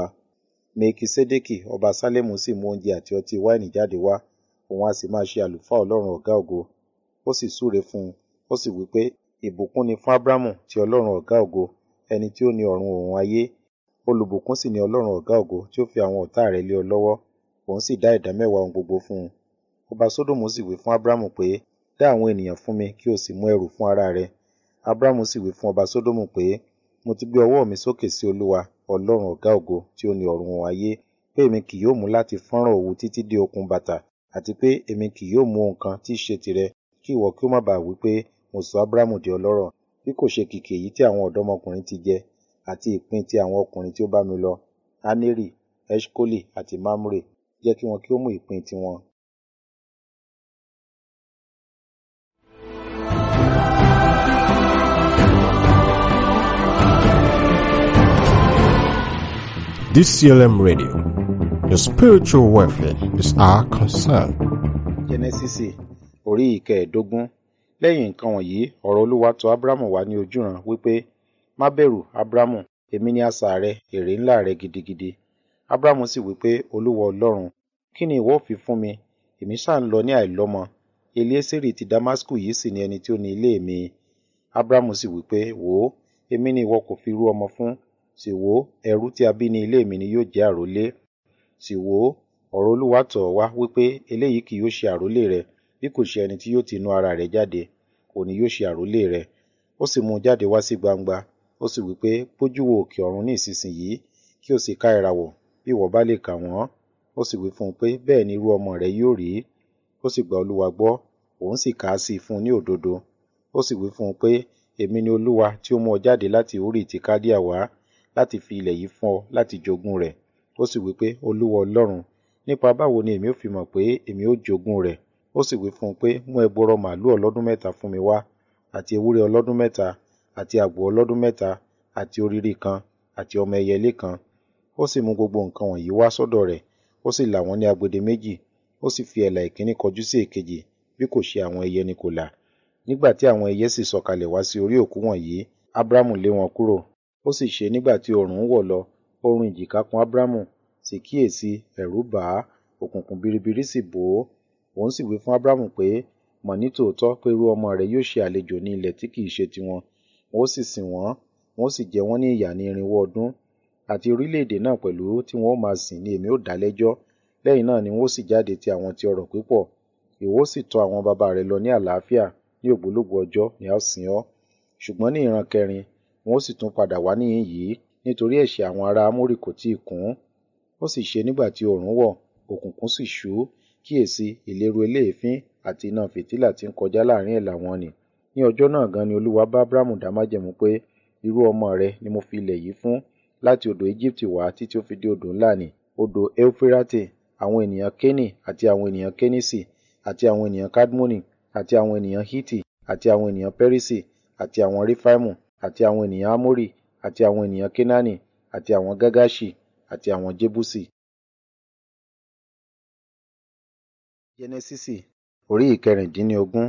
Mekisedeki ọba Salẹmu sì mú oúnjẹ àti ọtí wáìnì jáde wá, òun a sì máa ṣe àlùfáà Ọlọ́run ọ̀gá ògo. Ó sì súre fún un, ó sì wí pé, ìbùkún ni fún Abramu ti Ọlọ́run ọ̀gá ògo, ẹni tí ó ní ọ̀run òun ayé. Olùbùkún sì ni Ọlọ́run ọ̀gá ògo tí ó fi àwọn ọ̀tá rẹ̀ lé ọ lọ́wọ́. Òun sì dá ìdámẹ́wàá ohun gbogbo fún un. Ọba Sodomu sì wí fún Abramu pé, dá àwọn ènìyàn fún mi kí o sì mú ẹrù fún ara rẹ. Abramu sì wí fún ọba Sodomu pé, mo ti gbé ọwọ́ mi sókè sí Olúwa, Ọlọ́run ọ̀gá ògo tí ó ní ọ̀run òun ayé, pé èmi kì yóò mú láti fọ́nrán òwú títí dé okùn bàtà, àti pé èmi kì yóò mú ohun kan tí í ṣe tìrẹ, kí ìwọ kí ó má baà wí pé mo sọ Abramu di ọlọ́rọ̀, bí kò ṣe kìkì èyí tí àwọn ọ̀dọ́mọkùnrin ti jẹ, àti ìpín ti àwọn ọkùnrin tí ó bá mi lọ, Aneri, Eṣkoli àti Mamre, jẹ́ kí wọn kí ó mú ìpín tiwọn. DCLM Radio. Your spiritual welfare is our concern. Jẹ́nẹ́sísì orí ìkẹẹ̀ẹ́dógún. Lẹ́yìn nǹkan wọ̀nyí, ọ̀rọ̀ Olúwa tọ̀ Ábúrámù wá ní ojúran wípé, Má bẹ̀rù, Ábúrámù, èmi ni asà rẹ, èrè ńlá rẹ gidigidi. Ábúrámù sì wípé, Olúwa Ọlọ́run, kí ni ìwọ ó fi fún mi? Èmi ṣáà ń lọ ní àìlọ́mọ. Eliésírì ti Damasku yìí sì ni ẹni tí ó ní ilé mi. Ábúrámù sì wípé, Wò ó, èmi ni ìwọ kò fi rú ọmọ fún. Sì wò ó, ẹrú tí a bí ní ilé mi ni yóò jẹ́ àrólé. Sì wò ó, ọ̀rọ̀ Olúwa tọ̀ ọ́ wá wípé eléyìí kì yóò ṣe àrólé rẹ, bí kò ṣe ẹni tí yóò ti inú ara rẹ̀ jáde, òun ni yóò ṣe àrólé rẹ. Ó sì mú un jáde wá sí gbangba, ó sì wípé, Gbójú wo òkè ọ̀run ní ìsinsìnyí, kí o sì ka ìràwọ̀, bí ìwọ bá lè kà wọ́n. Ó sì wí fún un pé, bẹ́ẹ̀ ni irú ọmọ rẹ yóò rí. Ó sì gba Olúwa gbọ́, òun sì kà á sí i fún un ní òdodo. Ó sì wí fún un pé, èmi ni Olúwa tí ó mú ọ jáde láti Uri ti Kaldea wá, láti fi ilẹ̀ yìí fún ọ láti jogún rẹ̀. Ó sì wí pé, Olúwa Ọlọ́run, nípa báwo ni èmi ó fi mọ̀ pé èmi ó jogún rẹ̀? Ó sì wí fún un pé, mú ẹgbọrọ màlúù ọlọ́dún mẹ́ta fún mi wá, àti ewúrẹ́ ọlọ́dún mẹ́ta, àti àgbò ọlọ́dún mẹ́ta, àti òrìrì kan, àti ọmọ ẹyẹlé kan. Ó sì mú gbogbo nǹkan wọ̀nyí wá sọ́dọ̀ rẹ̀, ó sì là wọ́n ní agbede méjì, ó sì fi ẹ̀là ìkíní kọjú sí èkejì, bí kò ṣe àwọn ẹyẹ ni kò là. Nígbà tí àwọn ẹyẹ sì sọ̀kalẹ̀ wá sí orí òkú wọ̀nyí, Ábúrámù lé wọn kúrò. Ó sì ṣe nígbà tí oòrùn ń wọ̀ lọ, oorun ìjìká kùn Ábúrámù, sì kíyèsí, ẹ̀rù bà á, òkùnkùn biribiri sì bò ó. Òun sì wí fún Ábúrámù pé, mọ̀ ní tòótọ́ pé irú ọmọ rẹ yóò ṣe àlejò ní ilẹ̀ tí kìí ṣe tiwọn. Wọn ó sì sìn wọ́n, wọn ó sì jẹ wọ́n ní ìyà ní irinwó ọdún. Àti orílẹ̀-èdè náà pẹ̀lú tí wọn ó máa sìn ni èmi ó dá lẹ́jọ́. Lẹ́yìn náà ni wọn ó sì jáde ti àwọn ti ọrọ̀ pípọ̀. Ìwọ ó sì tọ àwọn baba rẹ lọ ní àlàáfíà, ní ògbólógbòó ọjọ́ ni a ó sìn ọ́. Ṣùgbọ́n ní ìran kẹrin, wọn ó sì tún padà wá níhìn yìí, nítorí ẹ̀ṣẹ̀ àwọn ará Amórì kò tíì kún. Ó sì ṣe nígbà tí oòrùn wọ̀, òkùnkùn sì ṣú, kíyèsí, ìléru eléèfín àti iná fìtílà tí ń kọjá láàrin ẹ̀là wọn nì. Ní ọjọ́ náà gan ni Olúwa bá Ábúrámù dá májẹ̀mú pé irú ọmọ rẹ ni mo fi ilẹ̀ yìí fún láti odò Íjíbítì wá títí ó fi dé odò ńlá nì odò Eufirate àwọn ènìyàn Kénì àti àwọn ènìyàn Kénísì àti àwọn ènìyàn Kadmoni àti àwọn ènìyàn Hiti àti àwọn ènìyàn Perisi àti àwọn Refaimu àti àwọn ènìyàn Amori àti àwọn ènìyàn Kenani àti àwọn Gagaṣi àti àwọn Jebusi. Jẹnẹsísì orí ìkẹrìndínlógún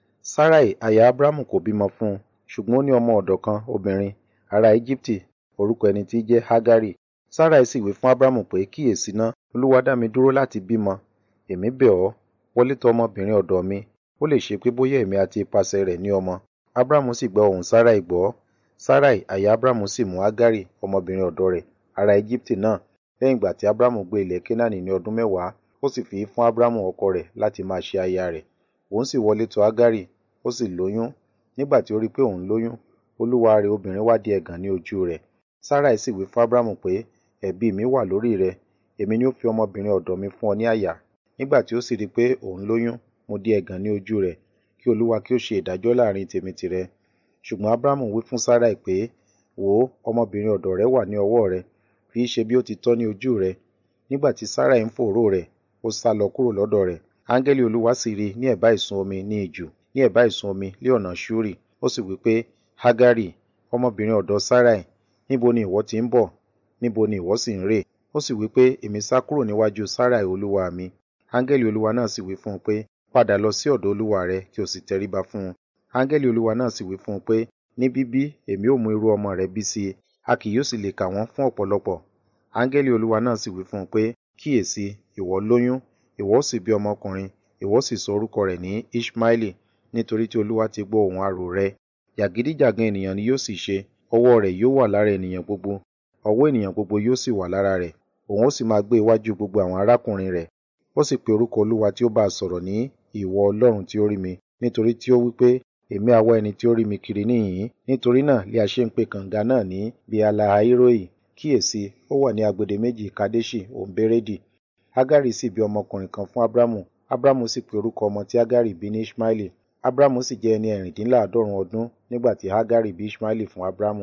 Sarai aya Abramu kò bímọ fún un ṣùgbọ́n ó ní ọmọ ọ̀dọ̀ kan obìnrin ará Íjíbítì orúkọ ẹni tí í jẹ́ Hagari Sarai sì wí fún Abramu pé kíyèsí ná Olúwa dá mi dúró láti bímọ èmi bẹ̀ ọ́ wọlé tọ̀ ọmọbìnrin ọ̀dọ̀ mi ó lè ṣe pé bóyá èmi àti ipasẹ̀ rẹ̀ ní ọmọ Abramu sì gba ohùn Sarai gbọ́ Sarai aya Abramu sì mú Hagari ọmọbìnrin ọ̀dọ̀ rẹ̀ ará Íjíbítì náà lẹ́yìn ìgbà tí Abramu gbé ilẹ̀ Kénáánì ní ọdún mẹ́wàá ó sì fi í fún Abramu ọkọ rẹ̀ láti máa ṣe aya rẹ̀ òun sì wọlé tọ̀ Hagari ó sì lóyún nígbà tí ó rí pé òun lóyún olúwa rẹ̀ obìnrin wá di ẹ̀gàn ní ojú rẹ̀ Sarai sì wí fún Abramu pé ẹ̀bi mi wà lórí rẹ èmi ni ó fi ọmọbìnrin ọ̀dọ̀ mi fún ọ ní àyà nígbà tí ó sì rí pé òun lóyún mo di ẹ̀gàn ní ojú rẹ̀ kí olúwa kí ó ṣe ìdájọ́ láàrin tèmi tìrẹ ṣùgbọ́n Abramu wí fún Sarai pé wò ó ọmọbìnrin ọ̀dọ̀ rẹ wà ní ọwọ́ rẹ fi í ṣe bí ó ti tọ́ ní ojú rẹ nígbà tí Sarai ń fòòró rẹ̀ ó sá lọ kúrò lọ́dọ̀ rẹ̀ áńgẹ́lì olúwa sì rí ní ẹ̀bá ìsun omi ní ijù ní ẹ̀bá ìsun omi lé ọ̀nà ṣúrì ó sì wí pé Hagari ọmọbìnrin ọ̀dọ̀ Sarai níbo ni ìwọ ti ń bọ̀ níbo ni ìwọ sì ń rè ó sì wí pé èmi sá kúrò níwájú Sarai olúwa mi áńgẹ́lì olúwa náà sì wí fún un pé padà lọ sí ọ̀dọ̀ olúwa rẹ kí o sì tẹríba fún un áńgẹ́lì olúwa náà sì wí fún un pé ní bíbí èmi ó mú irú ọmọ rẹ bí sí i a kì yóò sì lè kà wọ́n fún ọ̀pọ̀lọpọ̀ áńgẹ́lì olúwa náà sì wí fún un pé kíyèsí ìwọ lóyún ìwọ ó sì bí ọmọkùnrin ìwọ ó sì sọ orúkọ rẹ̀ ní Ishmaeli nítorí tí olúwa ti gbọ́ ohùn arò rẹ jàgídíjàgan ènìyàn ni yóò sì ṣe ọwọ́ rẹ̀ yóò wà lára ènìyàn gbogbo ọwọ́ ènìyàn gbogbo yóò sì wà lára rẹ̀ òun ó sì máa gbé iwájú gbogbo àwọn arákùnrin rẹ̀ ó sì pe orúkọ olúwa tí ó bá a sọ̀rọ̀ ní ìwọ ọlọ́run tí ó rí mi nítorí tí ó wí pé èmi àwa ẹni tí ó rí mi kiri níhìn nítorí náà lé a ṣe ń pe kànga náà ní bialahairoi kíyèsí ó wà ní agbede méjì kadeshi òǹbẹrẹdì Hagari sì bí ọmọkùnrin kan fún Abramu Abramu sì pe orúkọ ọmọ tí Hagari bí ní Ishmaeli Abramu sì jẹ́ ẹni ẹ̀rìndínláàádọ́rùn ọdún nígbà tí Hagari bí Ishmaeli fún Abramu.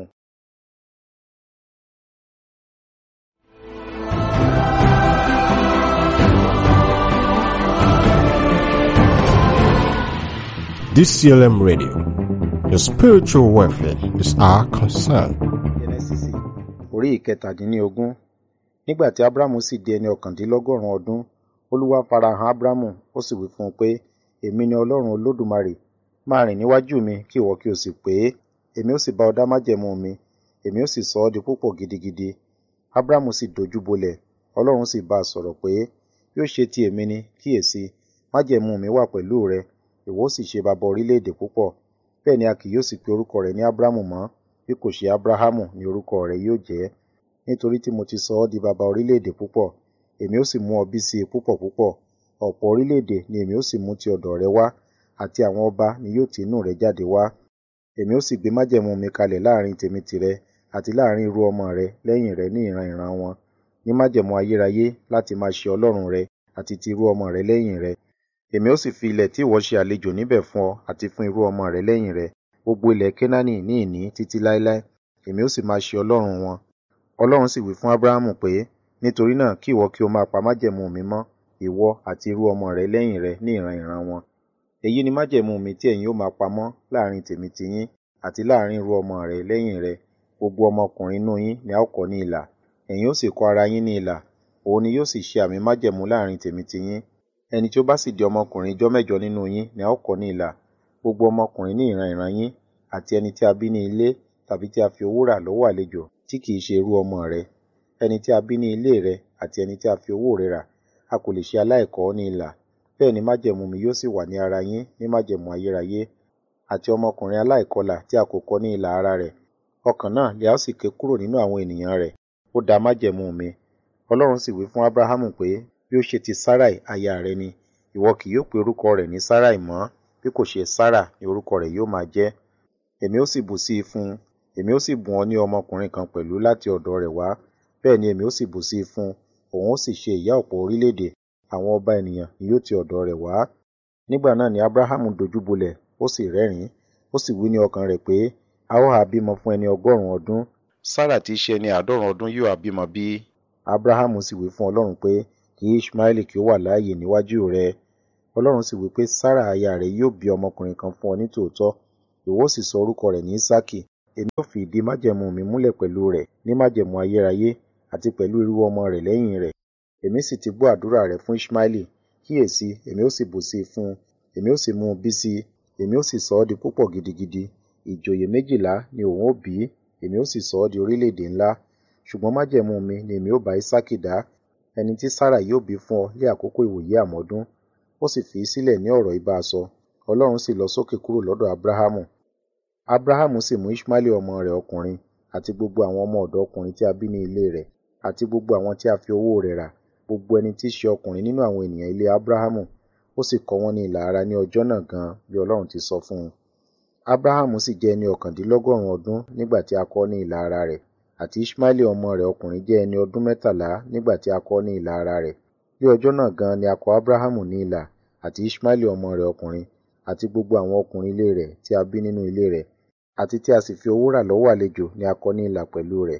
DCLM Radio. Your spiritual welfare is our concern. Jẹ́nẹ́sísì orí ìkẹtàdínlógún nígbà tí Abramu sì di ẹni ọ̀kàndínlọ́gọ́rùn ọdún Olúwa farahàn Abramu ó sì wí fún un pé èmi ni Ọlọ́run Olódùmarè máa rìn níwájú mi kí ìwọ kí o sì pé èmi ó sì bá ọ dá májẹ̀mú mi èmi ó sì sọ ọ́ di púpọ̀ gidigidi Abramu sì dojú bolẹ̀ Ọlọ́run sì bá a sọ̀rọ̀ pé yóò ṣe ti èmi ni kíyèsí májẹ̀mú mi wà pẹ̀lú rẹ ìwọ ó sì ṣe bàbá orílẹ̀-èdè púpọ̀ bẹ́ẹ̀ ni a kì yóò sì pe orúkọ rẹ ní Abramu mọ́ bí kò ṣe Abrahamu ni orúkọ rẹ yóò jẹ́ nítorí tí mo ti sọ ọ́ di bàbá orílẹ̀-èdè púpọ̀ èmi ó sì mú ọ bí sí i púpọ̀ púpọ̀ ọ̀pọ̀ orílẹ̀-èdè ni èmi ó sì mú ti ọ̀dọ̀ rẹ wá àti àwọn ọba ni yóò ti inú rẹ jáde wá èmi ó sì gbé májẹ̀mú mi kalẹ̀ láàrin tèmi tìrẹ àti láàrin irú ọmọ rẹ lẹ́yìn rẹ ní ìran ìran wọn ní májẹ̀mú ayérayé láti máa ṣe Ọlọ́run rẹ àti ti irú ọmọ rẹ lẹ́yìn rẹ èmi ó sì fi ilẹ̀ tí ìwọ ṣe àlejò níbẹ̀ fún ọ àti fún irú ọmọ rẹ lẹ́yìn rẹ gbogbo ilẹ̀ Kénáánì ní ìní títí láéláé èmi ó sì máa ṣe Ọlọ́run wọn Ọlọ́run sì wí fún Ábúráhámù pé nítorí náà kí ìwọ kí o máa pa májẹ̀mú mi mọ́ ìwọ àti irú ọmọ rẹ lẹ́yìn rẹ ní ìran ìran wọn èyí ni májẹ̀mú mi tí ẹ̀yin ó máa pamọ́ láàrin tèmi tiyín àti láàrin irú ọmọ rẹ lẹ́yìn rẹ gbogbo ọmọkùnrin inú yín ni a ó kọ ní ilà ẹ̀yin ó sì kọ ara yín ní ilà òun ni yóò sì ṣe àmì májẹ̀mú láàrin tèmi tiyín ẹni tí ó bá sì di ọmọkùnrin ijọ́ mẹ́jọ nínú yín ni a ó kọ ní ilà gbogbo ọmọkùnrin ní ìran ìran yín àti ẹni tí a bí ní ilé tàbí tí a fi owó rà lọ́wọ́ àlejò tí kìí ṣe irú ọmọ rẹ ẹni tí a bí ní ilé rẹ àti ẹni tí a fi owó rẹ rà a kò lè ṣe aláìkọ ní ilà bẹ́ẹ̀ ni májẹ̀mú mi yóò sì wà ní ara yín ní májẹ̀mú ayérayé àti ọmọkùnrin aláìkọlà tí a kò kọ ní ilà ara rẹ̀ ọkàn náà lè a ó sì ké kúrò nínú àwọn ènìyàn rẹ̀ ó da májẹ̀mú mi Ọlọ́run sì wí fún Ábúráhámù pé bí ó ṣe ti Sáráì aya rẹ ni ìwọ kì yóò pe orúkọ rẹ̀ ní Sáráì mọ́ bí kò ṣe Sárà ni orúkọ rẹ̀ yóò máa jẹ́ èmi ó sì bù sí i fún un èmi ó sì bùn ọ ní ọmọkùnrin kan pẹ̀lú láti ọ̀dọ̀ rẹ̀ wá bẹ́ẹ̀ ni èmi ó sì bù sí i fún un òun ó sì ṣe ìyá ọ̀pọ̀ orílẹ̀-èdè àwọn ọba ènìyàn ni yóò ti ọ̀dọ̀ rẹ̀ wá nígbà náà ni Ábúráhámù dojú bolẹ̀ ó sì rẹ́rìn-ín ó sì wí ní ọkàn rẹ̀ pé a ó ha bímọ fún ẹni ọgọ́rùn-ún ọdún sára tí í ṣe ẹni àádọ́rùn ọdún yóò ha bímọ bí abrahamu sì wí fún ọlọ́run pé kí ishmaeli kí ó wà láàyè níwájú rẹ ọlọ́run sì wí pé sára aya rẹ yóò bí ọmọkùnrin kan fún ọ ní tòótọ́ ìwọ sì sọ orúkọ rẹ̀ ní isaki èmi ó fi ìdí májẹ̀mú mi múlẹ̀ pẹ̀lú rẹ̀ ní májẹ̀mú ayérayé àti pẹ̀lú irú ọmọ rẹ̀ lẹ́yìn rẹ̀ èmi sì ti gbọ́ àdúrà rẹ̀ fún ishmaeli kíyèsí èmi ó sì bù sí i fún un èmi ó sì mú un bí sí i èmi ó sì sọ ọ́ di púpọ̀ gidigidi ìjòyè méjìlá ni òun ó bí èmi ó sì sọ ọ́ di orílẹ̀-èdè ńlá ṣùgbọ́n májẹ̀mú mi ni èmi ó bá isaki dá ẹni tí sára yóò bí fún ọ ní àkókò ìwòye àmọ́dún ó sì fi í sílẹ̀ ní ọ̀rọ̀ ibà sọ ọlọ́run sì lọ sókè kúrò lọ́dọ̀ abrahamu abrahamu sì mú ishmaeli ọmọ rẹ̀ ọkùnrin àti gbogbo àwọn ọmọ ọ̀dọ̀ ọkùnrin tí a bí ní ilé rẹ̀ àti gbogbo àwọn tí a fi owó rẹ̀ rà gbogbo ẹni tí í ṣe ọkùnrin nínú àwọn ènìyàn ilé abrahamu ó sì kọ wọ́n ní ilà ara ní ọjọ́ náà gan bí ọlọ́run ti sọ fún un abrahamu sì jẹ́ ẹni ọ̀kàndínlọ́gọ́rùn ọdún nígbà tí a kọ ní ilà ara rẹ̀ àti ishmaeli ọmọ rẹ̀ ọkùnrin jẹ́ ẹni ọdún mẹ́tàlá nígbà tí a kọ ní ilà ara rẹ̀ ní ọjọ́ náà gan ni a kọ abrahamu ní ilà àti ishmaeli ọmọ rẹ̀ ọkùnrin àti gbogbo àwọn ọkùnrin ilé rẹ̀ tí a bí nínú ilé rẹ̀ àti tí a sì fi owó rà lọ́wọ́ àlejò ni a kọ ní ilà pẹ̀lú rẹ̀.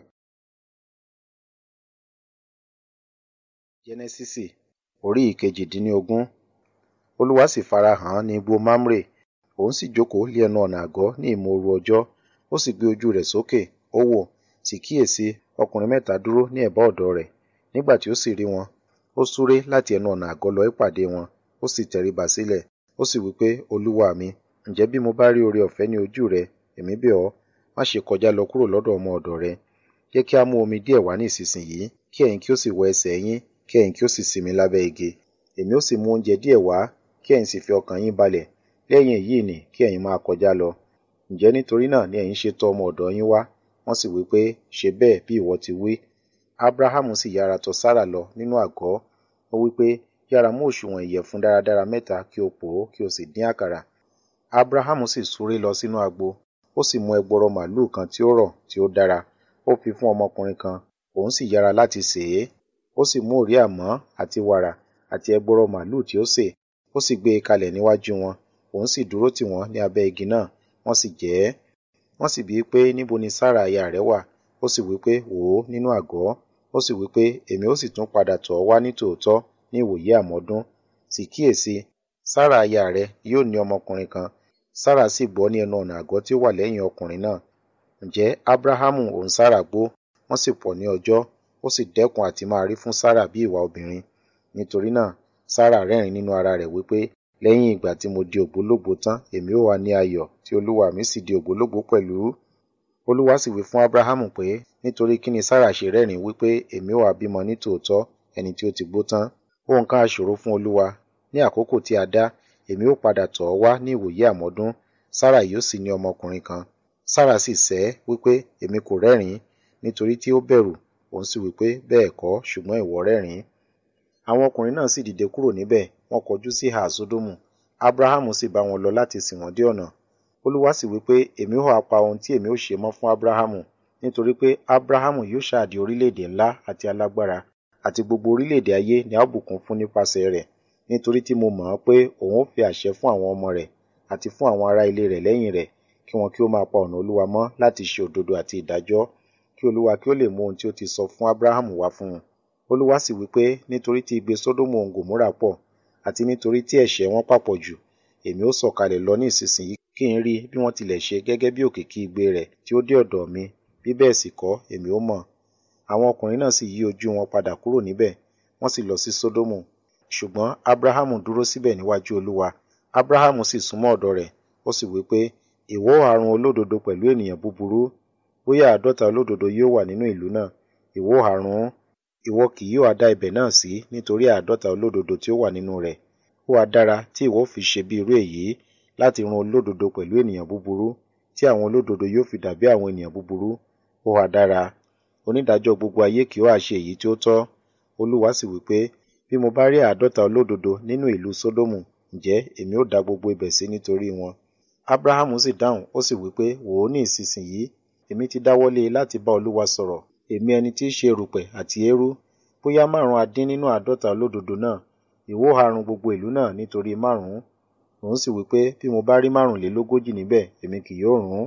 jẹ́nẹ́sísì orí ìkejìdínlógún olúwa sì farahàn án ní igbó mamre òun sì jókòó lé ẹnu ọ̀nà àgọ́ ní ìmòoru ọjọ́ ó sì gbé ojú rẹ̀ sókè ó wò sì kíyèsí ọkùnrin mẹ́ta dúró ní ẹ̀bá ọ̀dọ̀ rẹ̀ nígbà tí ó sì rí wọn ó súré láti ẹnu ọ̀nà àgọ́ lọ ìpàdé wọn ó sì tẹríba sílẹ̀ ó sì wí pé olúwa mi ǹjẹ́ bí mo bá rí oore ọ̀fẹ́ ní ojú rẹ èmi bẹ̀ ọ́ má ṣe kọjá lọ kúrò lọ́dọ̀ ọmọ ọ̀dọ̀ rẹ jẹ́ kí a mú omi díẹ̀ wá ní ìsinsìnyí kí ẹ̀yin kí ó sì wọ ẹsẹ̀ yín kí ẹ̀yin kí ó sì sinmi lábẹ́ igi èmi ó sì mú oúnjẹ díẹ̀ wá kí ẹ̀yin sì fi ọkàn yín balẹ̀ lẹ́yìn èyí ni kí ẹ̀yin máa kọjá lọ ǹjẹ́ nítorí náà ni ẹ̀yin ṣe tọ̀ ọmọ ọ̀dọ̀ yín wá wọ́n sì wí pé ṣe bẹ́ẹ̀ bí ìwọ ti wí abrahamu sì yára tọ̀ sára lọ nínú àgọ́ ó wí pé yára mú òṣùwọ̀n ìyẹ̀fun dáradára mẹ́ta kí o pò ó kí o sì dín àkàrà abrahamu sì súré lọ sínú agbo ó sì mú ẹgbọrọ màlúù kan tí ó rọ̀ tí ó dára ó fi fún ọmọkùnrin kan òun sì yára láti sè é ó sì mú òrí àmọ́ àti wàrà àti ẹgbọrọ màlúù tí ó sè ó sì gbé e kalẹ̀ níwájú wọn òun sì dúró tì wọ́n ní abẹ́ igi náà wọ́n sì jẹ ẹ́ wọ́n sì bíi pé níbo ni sára aya rẹ̀ wà ó sì wí pé wò ó nínú àgọ́ ó sì wí pé èmi ó sì tún padà tọ̀ ọ́ wá ní tòótọ́ ní ìwòye àmọ́dún sì kíyèsí sára aya rẹ̀ yóò ní ọmọkùnrin kan sára sì gbọ́ ní ẹnu ọ̀nà àgọ́ tí ó wà lẹ́yìn ọkùnrin náà ǹjẹ́ abrahamu òun sára gbó wọ́n sì pọ̀ ní ọjọ́ ó sì dẹ́kun àti máa rí fún sára bí ìwà obìnrin nítorí náà sára rẹ́rìn nínú ara rẹ̀ wípé lẹ́yìn ìgbà tí mo di ògbólógbò tán èmi ó wà ní ayọ̀ tí olúwa mi sì di ògbólógbò pẹ̀lú olúwa sì wí fún abrahamu pé nítorí kí ni sára ṣe rẹ́rìn wípé èmi ó wà bímọ ní tòótọ́ ẹni tí ó ti gbó tán ohun kan aṣòro fún olúwa ní àkókò tí a dá èmi ó padà tọ̀ ọ́ wá ní ìwòye àmọ́dún sára yóò sì ní ọmọkùnrin kan sára sì sẹ́ wípé èmi kò rẹ́rìn nítorí tí ó bẹ̀rù òun sì wípé bẹ́ẹ̀ kọ́ ṣùgbọ́n ìwọ rẹ́rìn àwọn ọkùnrin náà sì dìde kúrò níbẹ̀ wọ́n kọjú sí ìhà sódómù abrahamu sì bá wọn lọ láti sìn wọ́n dé ọ̀nà olúwa sì wípé èmi ó pa ohun tí èmi ó ṣe mọ́ fún abrahamu nítorí pé abrahamu yóò ṣáàdì orílẹ̀-èdè ńlá àti alágbára àti gbogbo orílẹ̀-èdè ayé ni a ó bùkún fún nípasẹ̀ rẹ̀ nítorí tí mo mọ̀ ọ́ pé òun ó fi àṣẹ fún àwọn ọmọ rẹ̀ àti fún àwọn ará ilé rẹ̀ lẹ́yìn rẹ̀ kí wọn kí ó máa pa ọ̀nà olúwa mọ́ láti ṣe òdodo àti ìdájọ́ kí olúwa kí ó lè mú ohun tí ó ti sọ fún abrahamu wá fún un olúwa sì wí pé nítorí tí igbe sódómù òun gòmórà pọ̀ àti nítorí tí ẹ̀ṣẹ̀ wọn papọ̀ jù èmi ó sọ̀kalẹ̀ lọ ní ìsinsìnyí kí n rí bí wọ́n tilẹ̀ ṣe gẹ́gẹ́ bí òkìkí igbe rẹ̀ tí ó dé ọ̀dọ̀ mi bí bẹ́ẹ̀ sì kọ́ èmi ó mọ̀ àwọn ọkùnrin náà sì yí ojú wọn padà kúrò níbẹ̀ wọ́n sì lọ sí sódómù ṣùgbọ́n abrahamu dúró síbẹ̀ níwájú olúwa abrahamu sì súnmọ́ ọ̀dọ̀ rẹ̀ ó sì wí pé ìwọ àrùn olódodo pẹ̀lú ènìyàn búburú bóyá àádọ́ta olódodo yóò wà nínú ìlú náà ìwọ àrùn ìwọ kì yóò dá ibẹ̀ náà sí nítorí àádọ́ta olódodo tí ó wà nínú rẹ̀ ó wá dára tí ìwọ fi ṣe bí irú èyí láti run olódodo pẹ̀lú ènìyàn búburú tí àwọn olódodo yóò fi dàbí àwọn ènìyàn búburú ó wá dára onídàájọ́ gbogbo ayé kì ó àṣe èyí tí ó tọ́ olúwa sì wí pé bí mo bá rí àádọ́ta olódodo nínú ìlú sódómù ǹjẹ́ èmi ó da gbogbo ibẹ̀ sí nítorí wọn abrahamu sì dáhùn ó sì wí pé wò ó ní ìsinsìnyí èmi ti dáwọ́lé láti bá olúwa sọ̀rọ̀ èmi ẹni tí í ṣe erùpẹ̀ àti eérú bóyá márùn adín nínú àádọ́ta olódodo náà ìwọ harun gbogbo ìlú náà nítorí márùn òun sì wí pé bí mo bá rí márùnlélógójì níbẹ̀ èmi kì yóò run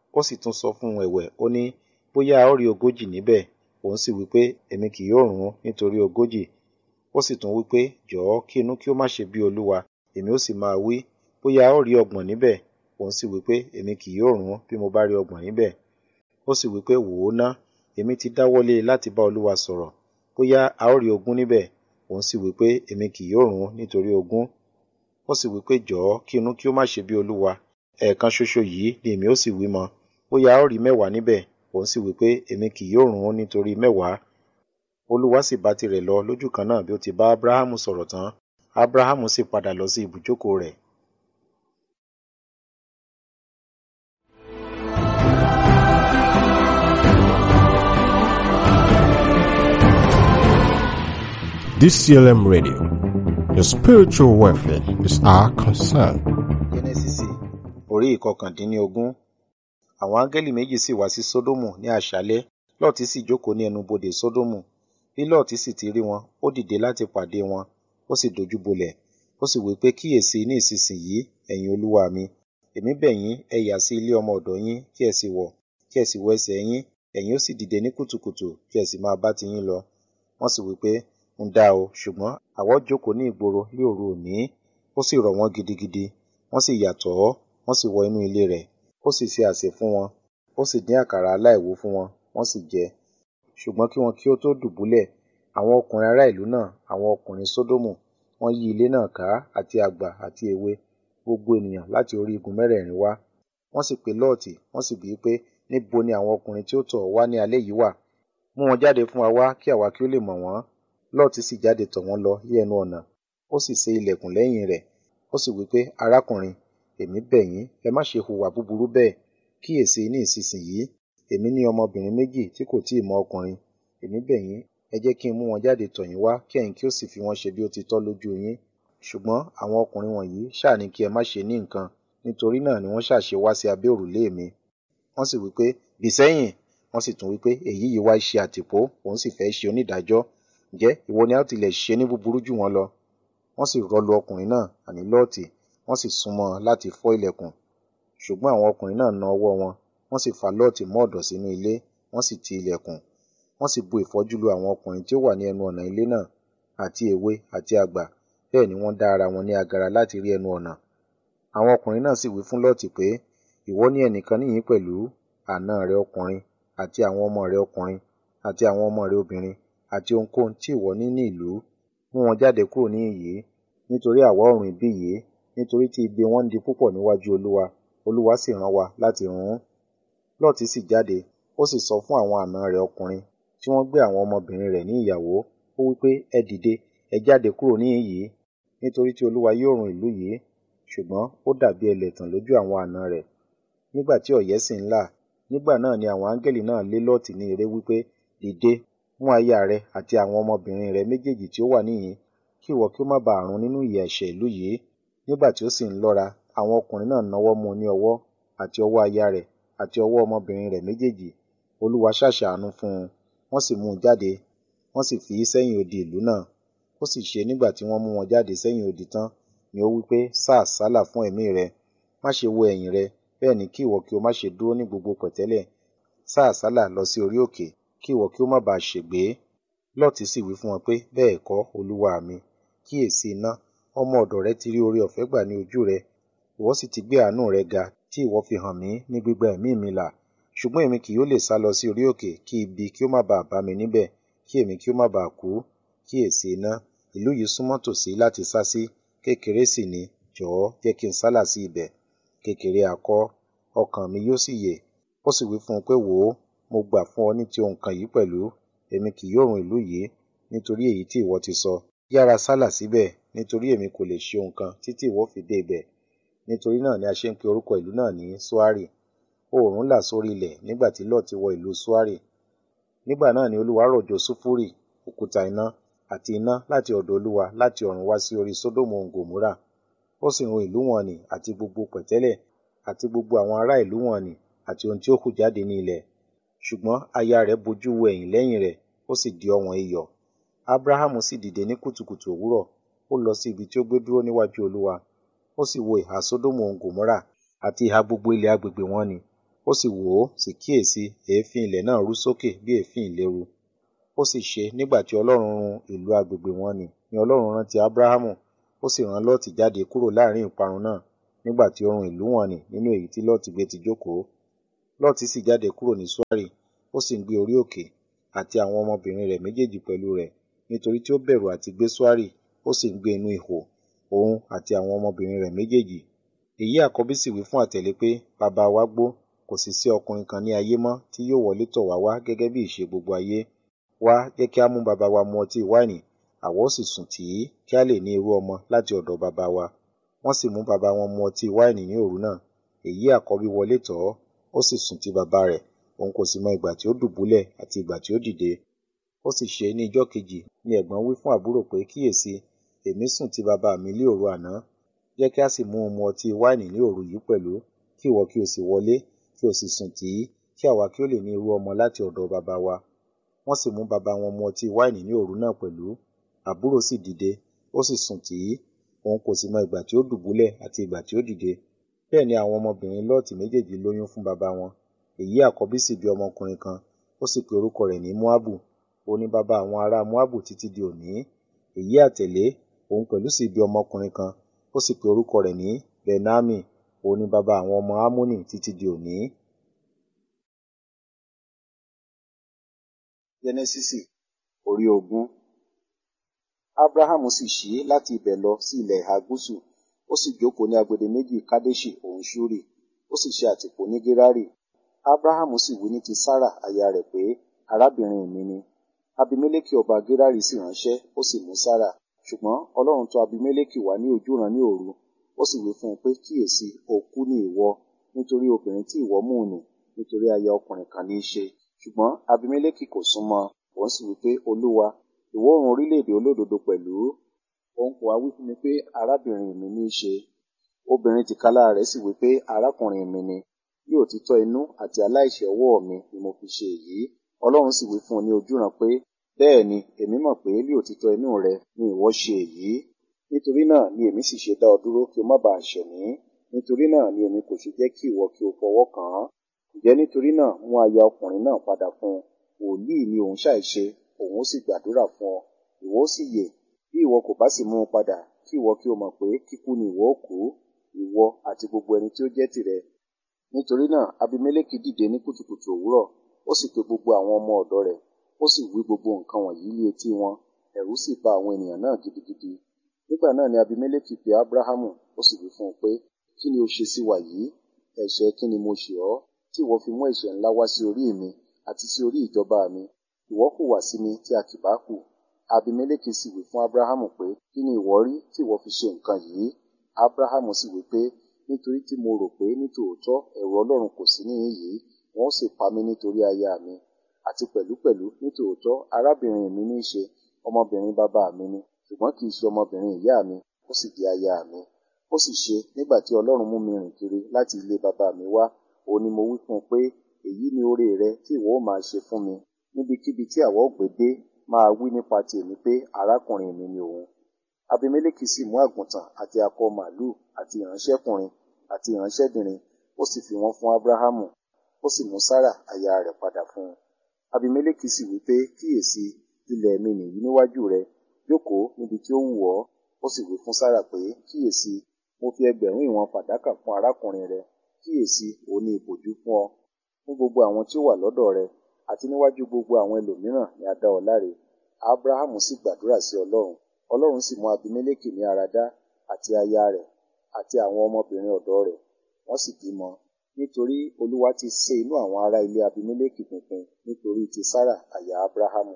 ó sì tún sọ fún un ẹ̀wẹ̀ ó ní bóyá a ó rí ogójì níbẹ̀ òun sì wí pé èmi kì yóò run ún nítorí ogójì ó sì tún wí pé jọ̀ọ́ kí inú kí ó má ṣe bí olúwa èmi ó sì máa wí bóyá a ó rí ọgbọ̀n níbẹ̀ òun sì wí pé èmi kì yóò run ún bí mo bá rí ọgbọ̀n níbẹ̀ ó sì wí pé wò ó ná èmi ti dáwọ́lé láti bá olúwa sọ̀rọ̀ bóyá a ó rí ogún níbẹ̀ òun sì wí pé èmi kì yóò run ún nítorí ogún ó sì wí pé jọ̀ọ́ kí inú kí ó má ṣe bí olúwa ẹ̀ẹ̀kan ṣoṣo yìí ni èmi ó sì wí mọ́ bóyá a ó rí mẹ́wàá níbẹ̀ òun sì wí pé èmi kì yóò run ún nítorí mẹ́wàá olúwa sì bá tirẹ̀ lọ lójú kan náà bí ó ti bá abrahamu sọ̀rọ̀ tán abrahamu sì padà lọ sí ibùjókòó rẹ̀ DCLM Radio. Your spiritual welfare is our concern. jẹ́nẹ́sísì orí ìkọkàndínlógún àwọn áńgẹ́lì méjì sì wá sí sódómù ní àṣálẹ́ lọ́ọ̀tì sì jókòó ní ẹnubodè sódómù bí lọ́ọ̀tì sì ti rí wọn ó dìde láti pàdé wọn ó sì dojú bolẹ̀ ó sì wí pé kíyèsí ní ìsinsìnyí ẹ̀yin olúwa mi èmi bẹ̀ yín ẹ yà sí ilé ọmọ ọ̀dọ̀ yín kí ẹ sì wọ̀ kí ẹ sì wọ ẹsẹ̀ yín ẹ̀yin ó sì dìde ní kùtùkùtù kí ẹ sì máa bá tiyín lọ wọ́n sì wí pé ń dá o ṣùgbọ́n àwọ̀ jókòó ní ìgboro ní òru òní ó sì rọ̀ wọ́n gidigidi wọ́n sì yàtọ̀ ọ́ wọ́n sì wọ inú ilé rẹ̀ ó sì ṣe àsè fún wọn ó sì dín àkàrà aláìwú fún wọn wọ́n sì jẹ ṣùgbọ́n kí wọn kí ó tó dùbúlẹ̀ àwọn ọkùnrin ará ìlú náà àwọn ọkùnrin sódómù wọ́n yí ilé náà ká àti àgbà àti èwe gbogbo ènìyàn láti orí igun mẹ́rẹ̀ẹ̀rin wá wọ́n sì pe lọ́ọ̀tì wọ́n sì bíi pé níbo ni àwọn ọkùnrin tí ó tọ̀ ọ́ wá ní alẹ́ yìí wà mú wọn jáde fún wa wá kí àwa kí ó lè mọ̀ wọ́n lọ́ọ̀tì sì jáde tọ̀ wọ́n lọ yí ẹnu ọ̀nà ó sì ṣe ilẹ̀kùn lẹ́yìn rẹ̀ ó sì wí pé arákùnrin èmi bẹ̀ yín ẹ má ṣe hùwà búburú bẹ́ẹ̀ kíyèsí ní ìsinsìnyí èmi ní ọmọbìnrin méjì tí kò tíì mọ ọkùnrin èmi bẹ̀ yín ẹ jẹ́ kí n mú wọn jáde tọ̀ yín wá kí ẹ̀yin kí ó sì fi wọn ṣe bí ó ti tọ́ lójú yín ṣùgbọ́n àwọn ọkùnrin wọ̀nyí ṣáà ní kí ẹ má ṣe ní nǹkan nítorí náà ni wọ́n ṣàṣe wá sí abẹ́ òrùlé mi wọ́n sì wí pé bì sẹ́yìn wọ́n sì tún wí pé èyí yìí wá ṣe àtìpó òun sì fẹ́ ṣe onídàájọ́ ǹjẹ́ ìwọ ni a ó tilẹ̀ ṣe ní búburú jù wọ́n lọ wọ́n sì rọlù ọkùnrin náà àní lọ́ọ̀tì wọ́n sì súnmọ́ láti fọ́ ilẹ̀kùn ṣùgbọ́n àwọn ọkùnrin náà na ọwọ́ wọn wọ́n sì fa lọ́ọ̀tì mọ́ ọ̀dọ̀ sínú ilé wọ́n sì ti ilẹ̀kùn wọ́n sì bu ìfọ́jú lu àwọn ọkùnrin tí ó wà ní ẹnu ọ̀nà ilé náà àti èwe àti àgbà bẹ́ẹ̀ ni wọ́n dá ara wọn ní agara láti rí ẹnu ọ̀nà àwọn ọkùnrin náà sì wí fún lọ́ọ̀tì pé ìwọ ní ẹnìkan níyìn pẹ̀lú àna rẹ ọkùnrin àti àwọn ọmọ rẹ ọkùnrin àti àwọn ọmọ rẹ obìnrin àti ohunkóhun tí ìwọ ní ní ìlú mú wọn jáde kúrò ní ìyí nítorí àwa ọ̀run ìbí yìí nítorí tí igbe wọn ń di púpọ̀ níwájú olúwa olúwa sì rán wa láti run ún lọ́ọ̀tì sì jáde ó sì sọ fún àwọn àna rẹ̀ ọkùnrin tí wọ́n gbé àwọn ọmọbìnrin rẹ̀ ní ìyàwó ó wí pé ẹ dìde ẹ jáde kúrò ní yìí nítorí tí olúwa yóò run ìlú yìí ṣùgbọ́n ó dàbí ẹlẹ́tàn lójú àwọn àna rẹ̀ nígbà tí ọ̀yẹ́ sì ń là nígbà náà ni àwọn áńgẹ́lì náà lé lọ́ọ̀tì ní eré wípé dìde mú aya rẹ àti àwọn ọmọbìnrin rẹ méjèèjì tí ó wà níhìn kí ìwọ kí ó má bàa run nínú ìyà ẹ̀ṣẹ̀ ìlú yìí nígbà tí ó sì ń lọ́ra àwọn ọkùnrin náà náwó mú un ní ọwọ́ àti ọwọ́ aya rẹ̀ àti ọwọ́ ọmọbìnrin rẹ̀ méjèèjì olúwa ṣàṣàánú fún un wọ́n sì mú un jáde wọ́n sì fi í sẹ́yìn odi ìlú náà ó sì ṣe nígbà tí wọ́n mú wọn jáde sẹ́yìn odi tán ni ó wí pé sá àsálà fún ẹ̀mí rẹ má ṣe wo ẹ̀yìn rẹ bẹ́ẹ̀ ni kí ìwọ kí o má ṣe dúró ní gbogbo pẹ̀tẹ́lẹ̀ sá àsálà lọ sí orí òkè kí ìwọ kí o má bàa ṣègbé lọ́ọ̀tì sì wí fún wọn pé bẹ́ẹ̀ kọ́ olúwa mi kíyèsí iná ọmọ ọ̀dọ̀ rẹ ti rí oore ọ̀fẹ́ gbà ní ojú rẹ ìwọ sì ti gbé àánú rẹ ga tí ìwọ fi hàn mí ní gbígbà ẹ̀mí mi là ṣùgbọ́n èmi kì yóò lè sá lọ sí orí òkè kí ibi kí ó má bàa bá mi níbẹ̀ kí èmi kí ó má bàa kú kíyèsí iná ìlú yìí súnmọ́ tòsí láti sá sí kékeré sì ni jọ̀ọ́ jẹ́ kí n sálà sí ibẹ̀ kékeré akọ́ ọkàn mi yóò sì yè ó sì wí fún un pé wò ó mo gbà fún ọ ní ti ohun kan yìí pẹ̀lú èmi kì yóò run ìlú yìí nítorí èyí tí ìwọ ti sọ yára sálà síbẹ̀ nítorí èmi kò lè ṣe ohun kan títí ìwọ fi dé ibẹ̀ nítorí náà ni a ṣe ń pe orúkọ ìlú náà ní suari oòrùn là sórí ilẹ̀ nígbà tí lọ́ọ̀tì wọ ìlú suari nígbà náà ni olúwa rọ̀jò sùfúrì òkúta iná àti iná láti ọ̀dọ̀ olúwa láti ọ̀run wá sí orí sódòmù gòmúrà ó sì run ìlú wọn nì àti gbogbo pẹ̀tẹ́lẹ̀ àti gbogbo àwọn ará ìlú wọn nì àti ohun tí ó hù jáde ní ilẹ̀ ṣùgbọ́n aya rẹ̀ bojú wo ẹ̀yìn lẹ́yìn rẹ̀ ó sì di ọ̀wọ́n iyọ̀ abrahamu sì dìde ní kùtùkùtù òwúrọ̀ ó lọ sí ibi tí ó gbé dúró níwájú olúwa ó sì wo ìhà sódòmù gòmúrà àti ìhà gbogbo ilẹ̀ agbègbè wọn nì ó ó sì wò ó sì kíyèsí èéfín ilẹ̀ náà rú sókè bí èéfín ìléru ó sì ṣe nígbà tí ọlọ́run run ìlú agbègbè wọn nì ni ọlọ́run rántí ábúráhámù ó sì rán lọ́ọ̀tì jáde kúrò láàrin ìparun náà nígbà tí ó run ìlú wọn nì nínú èyí tí lọ́ọ̀tì gbé ti jókòó lọ́ọ̀tì sì jáde kúrò ní suari ó sì ń gbé orí òkè àti àwọn ọmọbìnrin rẹ̀ méjèèjì pẹ̀lú rẹ̀ nítorí tí ó bẹ̀rù àti gbé suari ó sì ń gbé inú ihò òun àti àwọn ọmọbìnrin rẹ̀ méjèèjì èyí àkọ́bí sì wí fún àtẹ̀lé pé bàbá wa gbó kò sì sí ọkùnrin kan ní ayé mọ́ tí yóò wọlé tọ̀ wá wá gẹ́gẹ́ bí ìṣe gbogbo ayé wá jẹ́ kí á mú bàbá wa mu ọtí wáìnì àwa ó sì sùn tì í kí á lè ní irú ọmọ láti ọ̀dọ̀ bàbá wa wọ́n sì mú bàbá wọn mu ọtí wáìnì ní òru náà èyí àkọ́bí wọlé tọ̀ ọ́ ó sì sùn ti bàbá rẹ̀ òun kò sì mọ ìgbà tí ó dùbúlẹ̀ àti ìgbà tí ó dìde ó sì ṣe ní ijọ́ kejì ni ẹ̀gbọ́n wí fún àbúrò pé kíyèsí èmi sùn ti bàbá mi lé òru àná jẹ́ kí a sì mú un mu ọtí wáìnì ní òru yìí pẹ̀lú kí ìwọ kí o sì wọlé kí o sì sùn tì í kí àwa kí ó lè ní irú ọmọ láti ọ̀dọ̀ bàbá wa wọ́n sì mú bàbá wọn mu ọtí wáìnì ní òru náà pẹ̀lú àbúrò sì dìde ó sì sùn tì í òun kò sì mọ ìgbà tí ó dùbúlẹ̀ àti ìgbà tí ó dìde bẹ́ẹ̀ ni àwọn ọmọbìnrin lọ́ọ̀tì méjèèjì lóyún fún bàbá wọn èyí àkọ́bí sì bí ọmọkùnrin kan ó sì pe orúkọ rẹ̀ ní moabu ó ní bàbá àwọn ará moabu títí di òní èyí àtẹ̀lé òun pẹ̀lú sì bí ọmọkùnrin kan ó sì pe orúkọ rẹ̀ ní benami òun ní bàbá àwọn ọmọ amoni títí di òní. jẹnẹsísì orí ogún abrahamu sì ṣí láti ibẹ̀ lọ sí ilẹ̀ ìhà gúúsù ó sì jókòó ní agbede méjì kadeshi òun ṣúrì ó sì ṣe àtìpó ní gerari abrahamu sì wí ní ti sarah aya rẹ̀ pé arábìnrin mi ni abimeleki ọba gerari sì ránṣẹ́ ó sì mú sarah ṣùgbọ́n ọlọ́run tọ̀ abimeleki wá ní ojúran ní òru ó sì wí fún un pé kíyèsí òkú ni ìwọ nítorí obìnrin tí ìwọ mú nì nítorí aya ọkùnrin kan ní í ṣe ṣùgbọ́n abimeleki kò súnmọ́ òun sì wí pé olúwa ìwọ oòrùn orílẹ̀-èdè olódodo pẹ̀lú òun kò wá wí fún mi pé arábìnrin mi ní í ṣe obìnrin tìkálà rẹ̀ sì wí pé arákùnrin mi ni bí òtítọ́ inú àti aláìṣẹ̀ ọwọ́ mi ni mo fi ṣe èyí ọlọ́run sì wí fún un ní ojúran pé bẹ́ẹ̀ ni èmi mọ̀ pé bí òtítọ́ inú rẹ ni ìwọ ṣe èyí nítorí náà ni èmi sì ṣe dá ọ dúró kí o má bàa ṣẹ̀ mí nítorí náà ni èmi kò ṣe jẹ́ kí ìwọ kí o fọwọ́ kàn án ǹjẹ́ nítorí náà mú aya ọkùnrin náà padà fún un wòlíì ni òun ṣàìṣe òun ó sì gbàdúrà fún ọ ìwọ ó sì yè bí ìwọ kò bá sì mú un padà kí ìwọ kí o mọ̀ pé kíkú ni ìwọ ó kú ìwọ àti gbogbo ẹni tí ó jẹ́ tìrẹ nítorí náà abimeleki dìde ní kùtùkùtù òwúrọ̀ ó sì pe gbogbo àwọn ọmọ ọ̀dọ̀ rẹ̀ ó sì wí gbogbo nǹkan wọ̀nyí lé etí wọn ẹ̀rù sì bà àwọn ènìyàn náà gidigidi nígbà náà ni abimeleki pe abrahamu ó sì wí fún un pé kí ni o ṣe sí wa yìí ẹ̀ṣẹ̀ kí ni mo ṣẹ̀ ọ́ tí ìwọ fi mú ẹ̀ṣẹ̀ ńlá wá sí orí mi àti sí orí ìjọba mi ìwọ hùwà sí mi tí a kì bá hù abimeleki sì wí fún abrahamu pé kí ni ìwọ rí tí ìwọ fi ṣe nǹkan yìí abrahamu sì wí pé nítorí tí mo rò pé nítòótọ́ ẹ̀rù ọlọ́run kò sí níhìn yìí wọn ó sì pa mí nítorí aya mi àti pẹ̀lúpẹ̀lú nítòótọ́ arábìnrin mi ní í ṣe ọmọbìnrin bàbá mi ni ṣùgbọ́n kì í ṣe ọmọbìnrin ìyá mi ó sì di aya mi ó sì ṣe nígbà tí ọlọ́run mú mi rìn kiri láti ilé bàbá mi wá òun ni mo wí fún un pé èyí ni oore rẹ tí ìwọ ó máa ṣe fún mi níbikíbi tí àwọ̀ gbé dé máa wí nípa tèmi pé arákùnrin mi ni òun abimeleki sì mú àgùntàn àti akọ màlúù àti ìránṣẹ́kùnrin àti ìránṣẹ́bìnrin ó sì fi wọ́n fún abrahamu ó sì mú sára aya rẹ̀ padà fún un abimeleki sì wí pé kíyèsí ilẹ̀ mi nìyí níwájú rẹ jókòó níbi tí ó wù ọ́ ó sì wí fún sára pé kíyèsí mo fi ẹgbẹ̀rún ìwọ̀n fàdákà fún arákùnrin rẹ kíyèsí òun ní ìbòjú fún ọ fún gbogbo àwọn tí ó wà lọ́dọ̀ rẹ àti níwájú gbogbo àwọn ẹlòmíràn ni a dá ọ láre abrahamu sì gbàdúrà sí ọlọ́run ọlọ́run sì mú abimeleki ní ara dá àti aya rẹ̀ àti àwọn ọmọbìnrin ọ̀dọ̀ rẹ̀ wọ́n sì bímọ nítorí olúwa ti sé inú àwọn ará ilé abimeleki pinpin nítorí ti sára aya abrahamu.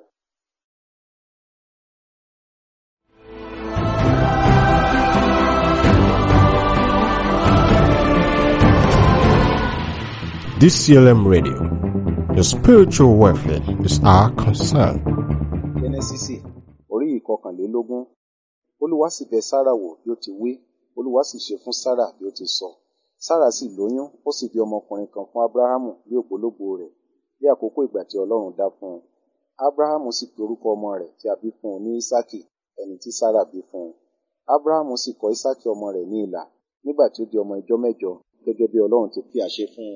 DCLM Radio. Your spiritual welfare is our concern. jẹ́nẹ́sísì orí ìkọkànlélógún olúwa sì bẹ̀ sára wò bí ó ti wí olúwa sì ṣe fún sára bí ó ti sọ sára sì lóyún ó sì bí ọmọkùnrin kan fún abrahamu bí ògbólógbò rẹ̀ bí àkókò ìgbà tí ọlọ́run dá fún un abrahamu sì pe orúkọ ọmọ rẹ̀ tí a bí fún un ní isaki ẹni tí sára bí fún un abrahamu sì kọ isaki ọmọ rẹ̀ ní ilà nígbà tí ó di ọmọ ìjọ mẹ́jọ gẹ́gẹ́ bí ọlọ́run ti fi àṣẹ fún un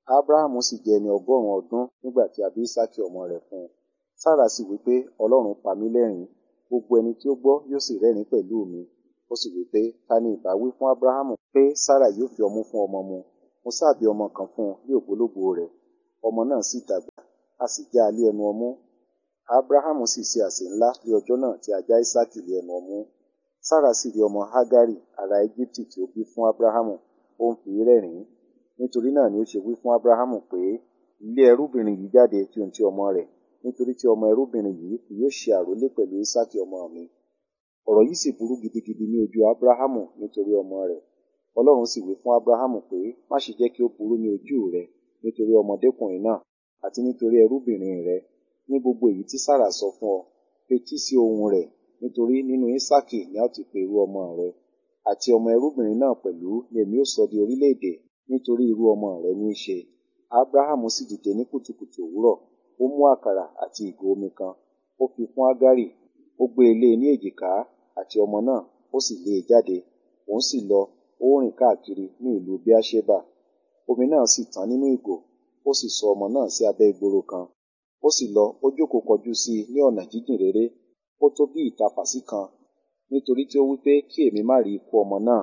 abrahamu sì jẹ́ ẹni ọgọ́rùn-ún ọdún nígbà tí a bí isaki ọmọ rẹ̀ fún un sára sì wí pé ọlọ́run pa mí lẹ́rìn gbogbo ẹni tí ó gbọ́ yóò sì rẹ́rìn pẹ̀lú mi ó sì wí pé ta ni ìbá wí fún abrahamu pé sára yóò fi ọmú fún ọmọ mu mo sáàbí ọmọ kan fún un ní ògbólógbò rẹ̀ ọmọ náà sì dàgbà a sì já a lé ẹnu ọmú abrahamu sì ṣe àsè ńlá ní ọjọ́ náà tí a já isaki lé ẹnu ọmú sára sì rí ọmọ hagari ará egypti tí ó bí fún abrahamu ó ń fi rẹ́rìn nítorí náà ni ó ṣe wí fún abrahamu pé ilé ẹrúbìnrin yìí jáde tí ohun ti ọmọ rẹ̀ nítorí tí ọmọ ẹrúbìnrin yìí kì yóò ṣe àrólé pẹ̀lú isaki ọmọ mi ọ̀rọ̀ yìí sì burú gidigidi ní ojú abrahamu nítorí ọmọ rẹ̀ ọlọ́run sì wí fún abrahamu pé má ṣe jẹ́ kí ó burú ní ojú rẹ nítorí ọmọdékùnrin náà àti nítorí ẹrúbìnrin rẹ ní gbogbo èyí tí sára sọ fún ọ fetí sí ohùn rẹ̀ nítorí nínú isaki ni a ó ti pe irú ọmọ rẹ àti ọmọ ẹrúbìnrin náà pẹ̀lú ni èmi ó sọ di orílẹ̀-èdè nítorí irú ọmọ rẹ ní í ṣe abrahamu sì dìde ní kùtùkùtù òwúrọ̀ ó mú àkàrà àti ìgò omi kan ó fi fún agari ó gbé e lé ní èjìká àti ọmọ náà ó sì lé e jáde òun sì lọ ó rìn káàkiri ní ìlú bíáṣébà omi náà sì tán nínú ìgò ó sì sọ ọmọ náà sí abẹ́ ìgboro kan ó sì lọ ó jókòó kọjú sí i ní ọ̀nà jíjìn réré ó tó bí ìtapàsí kan nítorí tí ó wí pé kí èmi má rí ikú ọmọ náà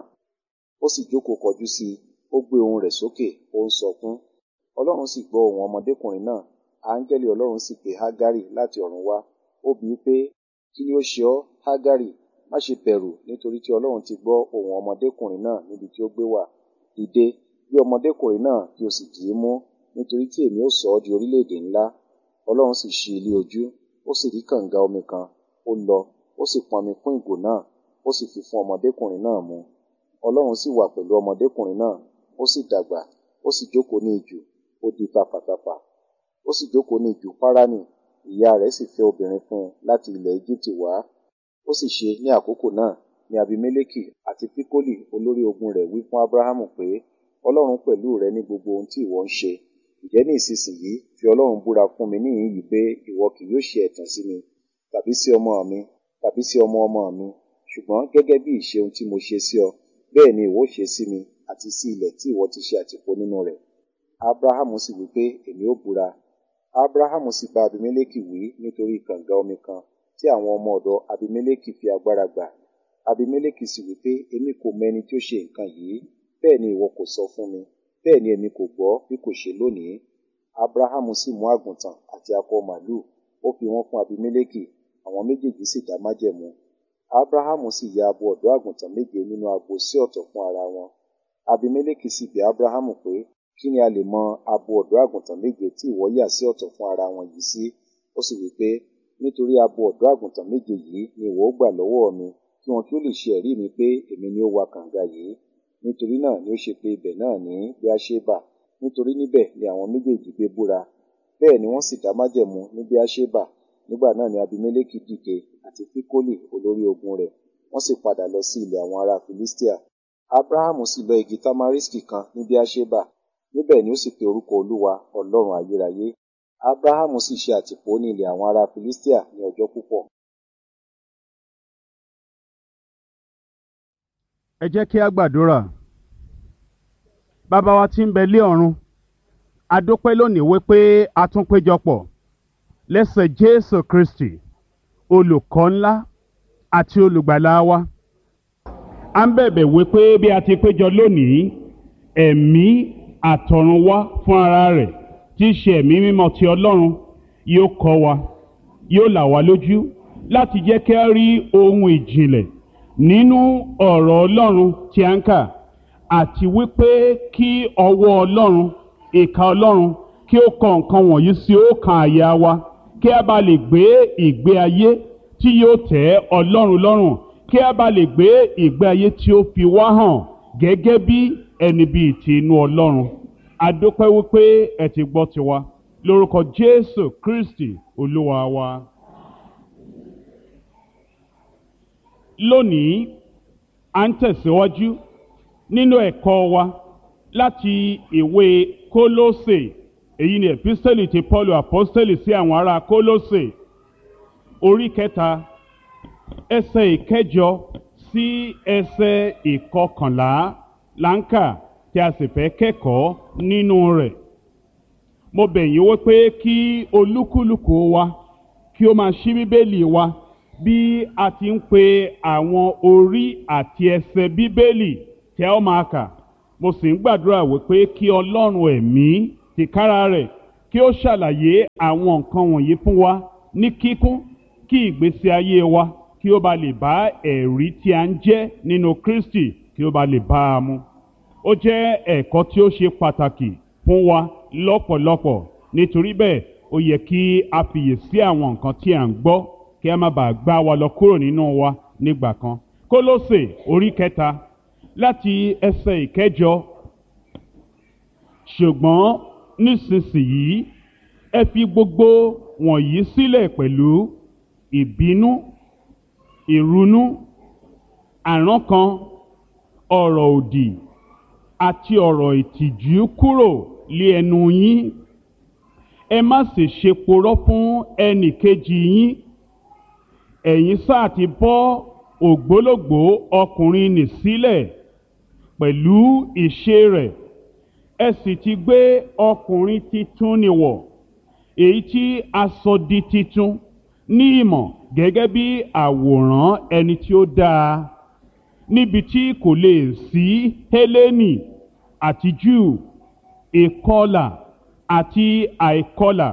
ó sì jókòó kọjú sí i ó gbé ohùn rẹ̀ sókè ó ń sọkún ọlọ́run sì gbọ́ ohùn ọmọdékùnrin náà áńgẹ́lì ọlọ́run sì pe hágárì láti ọ̀run wá ó bi í pé kí ni ó ṣe ọ́ hágárì má ṣe bẹ̀rù nítorí tí ọlọ́run ti gbọ́ ohùn ọmọdékùnrin náà níbi tí ó gbé wà dìde bí ọmọdékùnrin náà kí o sì dì í mú nítorí tí èmi ó sọ ọ́ di orílẹ̀-èdè ńlá ọlọ́run sì ṣí ilé ojú ó sì rí kànga omi kan ó lọ ó sì pọnmi kún ìgò náà ó sì fi fún ọmọdékùnrin náà mu ọlọ́run sì wà pẹ̀lú ọmọdékùnrin náà ó sì dàgbà ó sì jókòó ní ijù ó di tapàtapà ó sì jókòó ní ijù páránì ìyá rẹ̀ sì fẹ́ obìnrin fún un láti ilẹ̀ Íjíbítì wá ó sì ṣe ní àkókò náà ní abimeleki àti pikoli olórí ogun rẹ̀ wí fún abrahamu pé ọlọ́run pẹ̀lú rẹ ní gbogbo ohun tí ìwọ ń ṣe ìjẹ́ ní ìsinsìnyí fi ọlọ́run búra fún mi níhìn yìí pé ìwọ kì yóò ṣe ẹ̀tàn sí mi tàbí sí ọmọ mi tàbí sí ọmọ ọmọ mi ṣùgbọ́n gẹ́gẹ́ bí ìṣe ohun tí mo ṣe sí ọ bẹ́ẹ̀ ni ìwọ ṣe sí mi àti sí ilẹ̀ tí ìwọ ti ṣe àtìpó nínú rẹ̀ abrahamu sì wí pé èmi ó búra abrahamu sì bá abimeleki wí nítorí kànga omi kan tí àwọn ọmọ ọ̀dọ̀ abimeleki fi agbára gbà abimeleki sì wí pé èmi kò mọ ẹni tí ó ṣe nǹkan yìí bẹ́ẹ̀ ni ìwọ kò sọ fún mi bẹ́ẹ̀ ni èmi kò gbọ́ bí kò ṣe lónìí abrahamu sì mú àgùntàn àti akọ màlúù ó fi wọ́n fún abimeleki àwọn méjèèjì sì dá májẹ̀mú abrahamu sì ya abo ọ̀dọ́ àgùntàn méje nínú agbo sí ọ̀tọ̀ fún ara wọn abimeleki sì bi abrahamu pé kí ni a lè mọ abo ọ̀dọ́ àgùntàn méje tí ìwọ yà sí ọ̀tọ̀ fún ara wọn yìí sí ó sì wí pé nítorí abo ọ̀dọ́ àgùntàn méje yìí ni ìwọ ó gbà lọ́wọ́ mi kí wọn kí ó lè ṣe ẹ̀rí mi pé èmi ni ó wa kànga yìí nítorí náà ni ó ṣe pé ibẹ̀ náà ní bíáṣébà nítorí níbẹ̀ ni àwọn méjèèjì gbé búra bẹ́ẹ̀ ni wọ́n sì dá májẹ̀mú ní bíáṣébà nígbà náà ni abimeleki dìde àti fikoli olórí ogun rẹ̀ wọ́n sì padà lọ sí ilẹ̀ àwọn ará filistia abrahamu sì lọ igi tamariski kan ní bíáṣébà níbẹ̀ ni ó sì pe orúkọ olúwa ọlọ́run ayérayé abrahamu sì ṣe àtìpó ní ilẹ̀ àwọn ará filistia ní ọjọ́ púpọ̀ ẹ jẹ́ kí a gbàdúrà bàbá wa tí ń bẹ lé ọ̀run a dúpẹ́ lónìí wípé a tún péjọpọ̀ lẹ́sẹ̀ jésù kristi olùkọ́ ńlá àti olùgbàlà wa a ń bẹ̀bẹ̀ wípé bí a ti péjọ lónìí ẹ̀mí àtọ̀run wá fún ara rẹ̀ tí í ṣe ẹ̀mí mímọ́ ti ọlọ́run yóò kọ́ wa yóò là wá lójú láti jẹ́ kí a rí ohun ìjìnlẹ̀ nínú ọ̀rọ̀ ọlọ́run tí a ń kà àti wípé kí ọwọ́ ọlọ́run ìka ọlọ́run kí ó kọ nǹkan wọ̀nyí sí ọkàn àyà wa kí a bá lè gbé ìgbé ayé tí yóò tẹ́ ọlọ́run lọ́rùn kí a bá lè gbé ìgbé ayé tí ó fi wá hàn gẹ́gẹ́ bí ẹni bíi ti inú ọlọ́run a dúpẹ́ wípé ẹ ti gbọ́ tiwa lórúkọ jésù kristi olúwa wa. lónìí à ń tẹ̀síwájú nínú ẹ̀kọ́ wa láti ìwé kólósè èyí ni epistẹ́lì ti paul apostẹ́lì sí àwọn ará kólósè orí kẹta ẹsẹ̀ ìkẹjọ sí ẹsẹ̀ ìkọkànlá láǹkà tí a sì fẹ́ kẹ́kọ̀ọ́ nínú rẹ̀ mo bẹ̀ yín wípé kí olúkúlùkù wa kí ó máa ṣí bíbélì wa bí a ti ń pe àwọn orí àti ẹsẹ̀ bíbélì tí a ó máa kà mo sì ń gbàdúrà wípé kí ọlọ́run ẹ̀mí tìkára rẹ̀ kí ó ṣàlàyé àwọn nǹkan wọ̀nyí fún wa ní kíkún kí ìgbésí ayé wa kí ó ba lè bá ẹ̀rí tí a ń jẹ́ nínú Kristi kí ó ba lè bá a mu ó jẹ́ ẹ̀kọ́ tí ó ṣe pàtàkì fún wa lọ́pọ̀lọpọ̀ nítorí bẹ́ẹ̀ ó yẹ kí a fiyè sí àwọn nǹkan tí à ń gbọ́ kí a má bàa gbá wa lọ kúrò nínú wa nígbà kan Kólósè orí kẹta láti ẹsẹ̀ ìkẹjọ ṣùgbọ́n nísinsìnyí ẹ fi gbogbo wọ̀nyí sílẹ̀ pẹ̀lú ìbínú ìrunú àrankàn ọ̀rọ̀ òdì àti ọ̀rọ̀ ìtìjú kúrò lé ẹnu yín ẹ má sì ṣe porọ́ fún ẹnì kejì yín ẹ̀yin sáà ti bọ́ ògbólógbòó ọkùnrin nì sílẹ̀ pẹ̀lú ìṣe rẹ̀ ẹ sì ti gbé ọkùnrin titun nì wọ̀ èyí tí a sọ di titun ní ìmọ̀ gẹ́gẹ́ bí àwòrán ẹni tí ó dáa níbi tí kò lè sí Hélénì àti Júù ìkọlà àti àìkọlà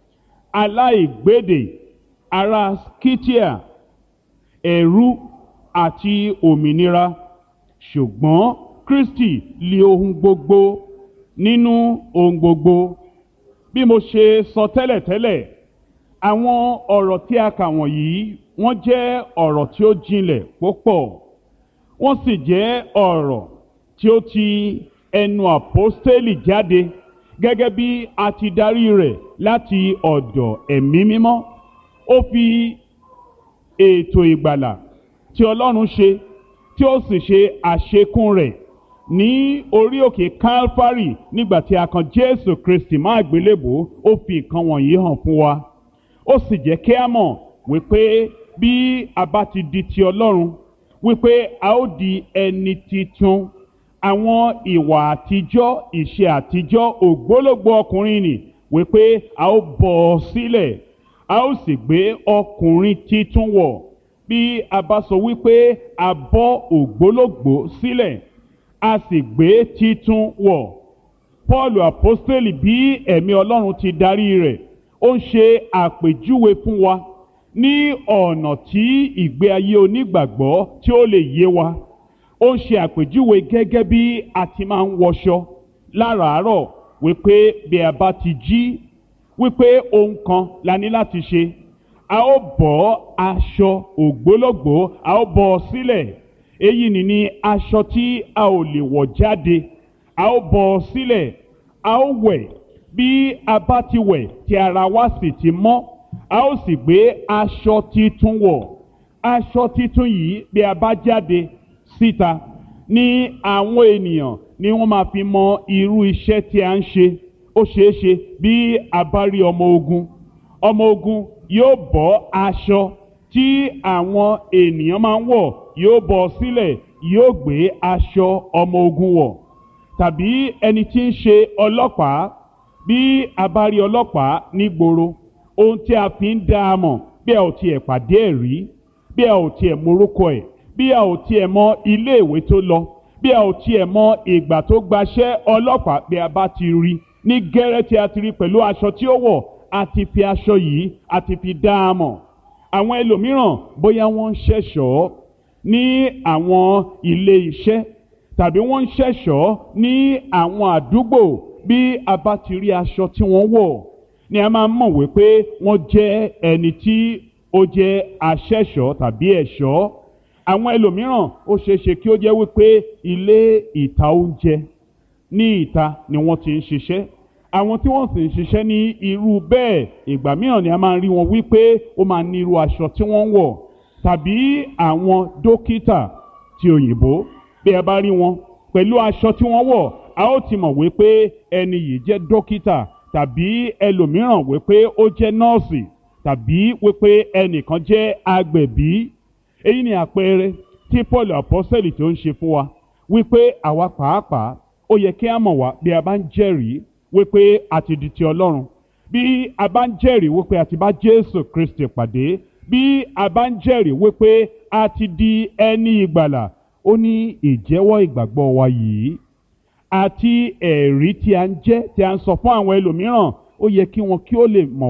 aláìgbédè ará Scythia ẹ̀rú àti òmìnira ṣùgbọ́n Kristi lé ohun gbogbo nínú ohun gbogbo bí mo ṣe sọ tẹ́lẹ̀tẹ́lẹ̀ àwọn ọ̀rọ̀ tí a kà wọ̀nyí wọ́n jẹ́ ọ̀rọ̀ tí ó jinlẹ̀ púpọ̀ wọ́n sì jẹ́ ọ̀rọ̀ tí ó ti ẹnu àpọ́stélì jáde gẹ́gẹ́ bí a ti darí rẹ̀ láti ọ̀dọ̀ ẹ̀mí mímọ́ ó fi ètò ìgbàlà tí Ọlọ́run ṣe tí ó sì ṣe àṣekún rẹ̀ ní orí òkè Calvary nígbà tí a kan Jésù Kristi má àgbélébò ó fi nǹkan wọ̀nyí hàn fún wa ó sì jẹ́ kí a mọ̀ wípé bí a bá ti di ti Ọlọ́run wípé a ó di ẹni titun àwọn ìwà àtijọ́ ìṣe àtijọ́ ògbólógbò ọkùnrin nì wípé a ó bọ̀ ọ́ sílẹ̀ a ó sì gbé ọkùnrin titun wọ̀ bí a bá sọ wípé a bọ́ ògbólógbò sílẹ̀ a sì gbé titun wọ̀ Pọ́ọ̀lù àpọ́stélì bí ẹ̀mí Ọlọ́run ti darí rẹ̀ ó ń ṣe àpèjúwe fún wa ní ọ̀nà tí ìgbé ayé onígbàgbọ́ tí ó lè yé wa ó ń ṣe àpèjúwe gẹ́gẹ́ bí a ti máa ń wọṣọ láràárọ̀ wípé bí a bá ti jí wípé ohun kan la ní láti ṣe a ó bọ́ aṣọ ògbólógbòó a ó bọ́ ọ sílẹ̀ èyí ni ní aṣọ tí a ò lè wọ̀ jáde a ó bọ́ ọ sílẹ̀ a ó wẹ̀ bí a bá ti wẹ̀ tí ara wa sì ti mọ́ a ó sì gbé aṣọ titun wọ̀ aṣọ titun yìí bí a bá jáde síta ní àwọn ènìyàn ni wọ́n máa fi mọ irú iṣẹ́ tí a ń ṣe ó ṣeé ṣe bí a bá rí ọmọ ogun ọmọ ogun yóò bọ́ aṣọ tí àwọn ènìyàn máa ń wọ̀ yóò bọ́ sílẹ̀ yóò gbé aṣọ ọmọ ogun wọ̀ tàbí ẹni tí ń ṣe ọlọ́pàá bí a bá rí ọlọ́pàá nígboro ohun tí a fi ń dá a mọ̀ bí a ò tiẹ̀ pàdé ẹ̀ rí bí a ò tiẹ̀ morúkọ ẹ̀ bí a ò tiẹ̀ mọ iléèwé tó lọ bí a ò tiẹ̀ mọ ìgbà tó gbaṣẹ́ ọlọ́pàá bí a bá ti rí ní gẹ́rẹ́ tí a ti rí pẹ̀lú aṣọ tí ó wọ̀ a ti fi aṣọ yìí a ti fi dá a mọ̀ àwọn ẹlòmíràn bóyá wọ́n ń ṣẹ̀ṣọ́ ní àwọn ilé iṣẹ́ tàbí wọ́n ń ṣẹ̀ṣọ́ ní àwọn àdúgbò bí a bá ti rí aṣọ tí wọ́n wọ̀ ni a máa mọ̀ wípé wọ́n jẹ́ ẹni tí ó jẹ́ aṣẹ̀ṣọ́ tàbí ẹ̀ṣọ́ àwọn ẹlòmíràn ó ṣeéṣe kí ó jẹ́ wípé ilé ìta oúnjẹ ní ìta ni wọ́n ti ń ṣiṣẹ́ àwọn tí wọ́n sì ń ṣiṣẹ́ ní irú bẹ́ẹ̀ ìgbà mìíràn ni a máa ń rí wọn wípé ó máa ní irú aṣọ tí wọ́n ń wọ̀ tàbí àwọn dókítà ti òyìnbó bí a bá rí wọn pẹ̀lú aṣọ tí wọ́n wọ̀ a ó ti mọ̀ wípé ẹni yìí jẹ́ dókítà tàbí ẹlòmíràn wípé ó jẹ́ nọ́ọ̀sì tàbí wípé ẹnìkan jẹ́ agbẹ̀bí èyí ni àpẹẹrẹ tí Paul apọ́sẹ̀lì tó ń ṣe fún wa wípé àwa pàápàá ó yẹ kí a mọ̀ wá bí a bá ń jẹ́rìí wípé a ti di ti ọlọ́run bí a bá ń jẹ́rìí wípé a ti bá jésù kristi pàdé bí a bá ń jẹ́rìí wípé a ti di ẹni ìgbàlà ó ní ìjẹ́wọ́ ìgbàgbọ́ wa yìí àti ẹ̀rí tí a ń jẹ́ tí a ń sọ fún àwọn ẹlòmíràn ó yẹ kí wọn kí ó lè mọ̀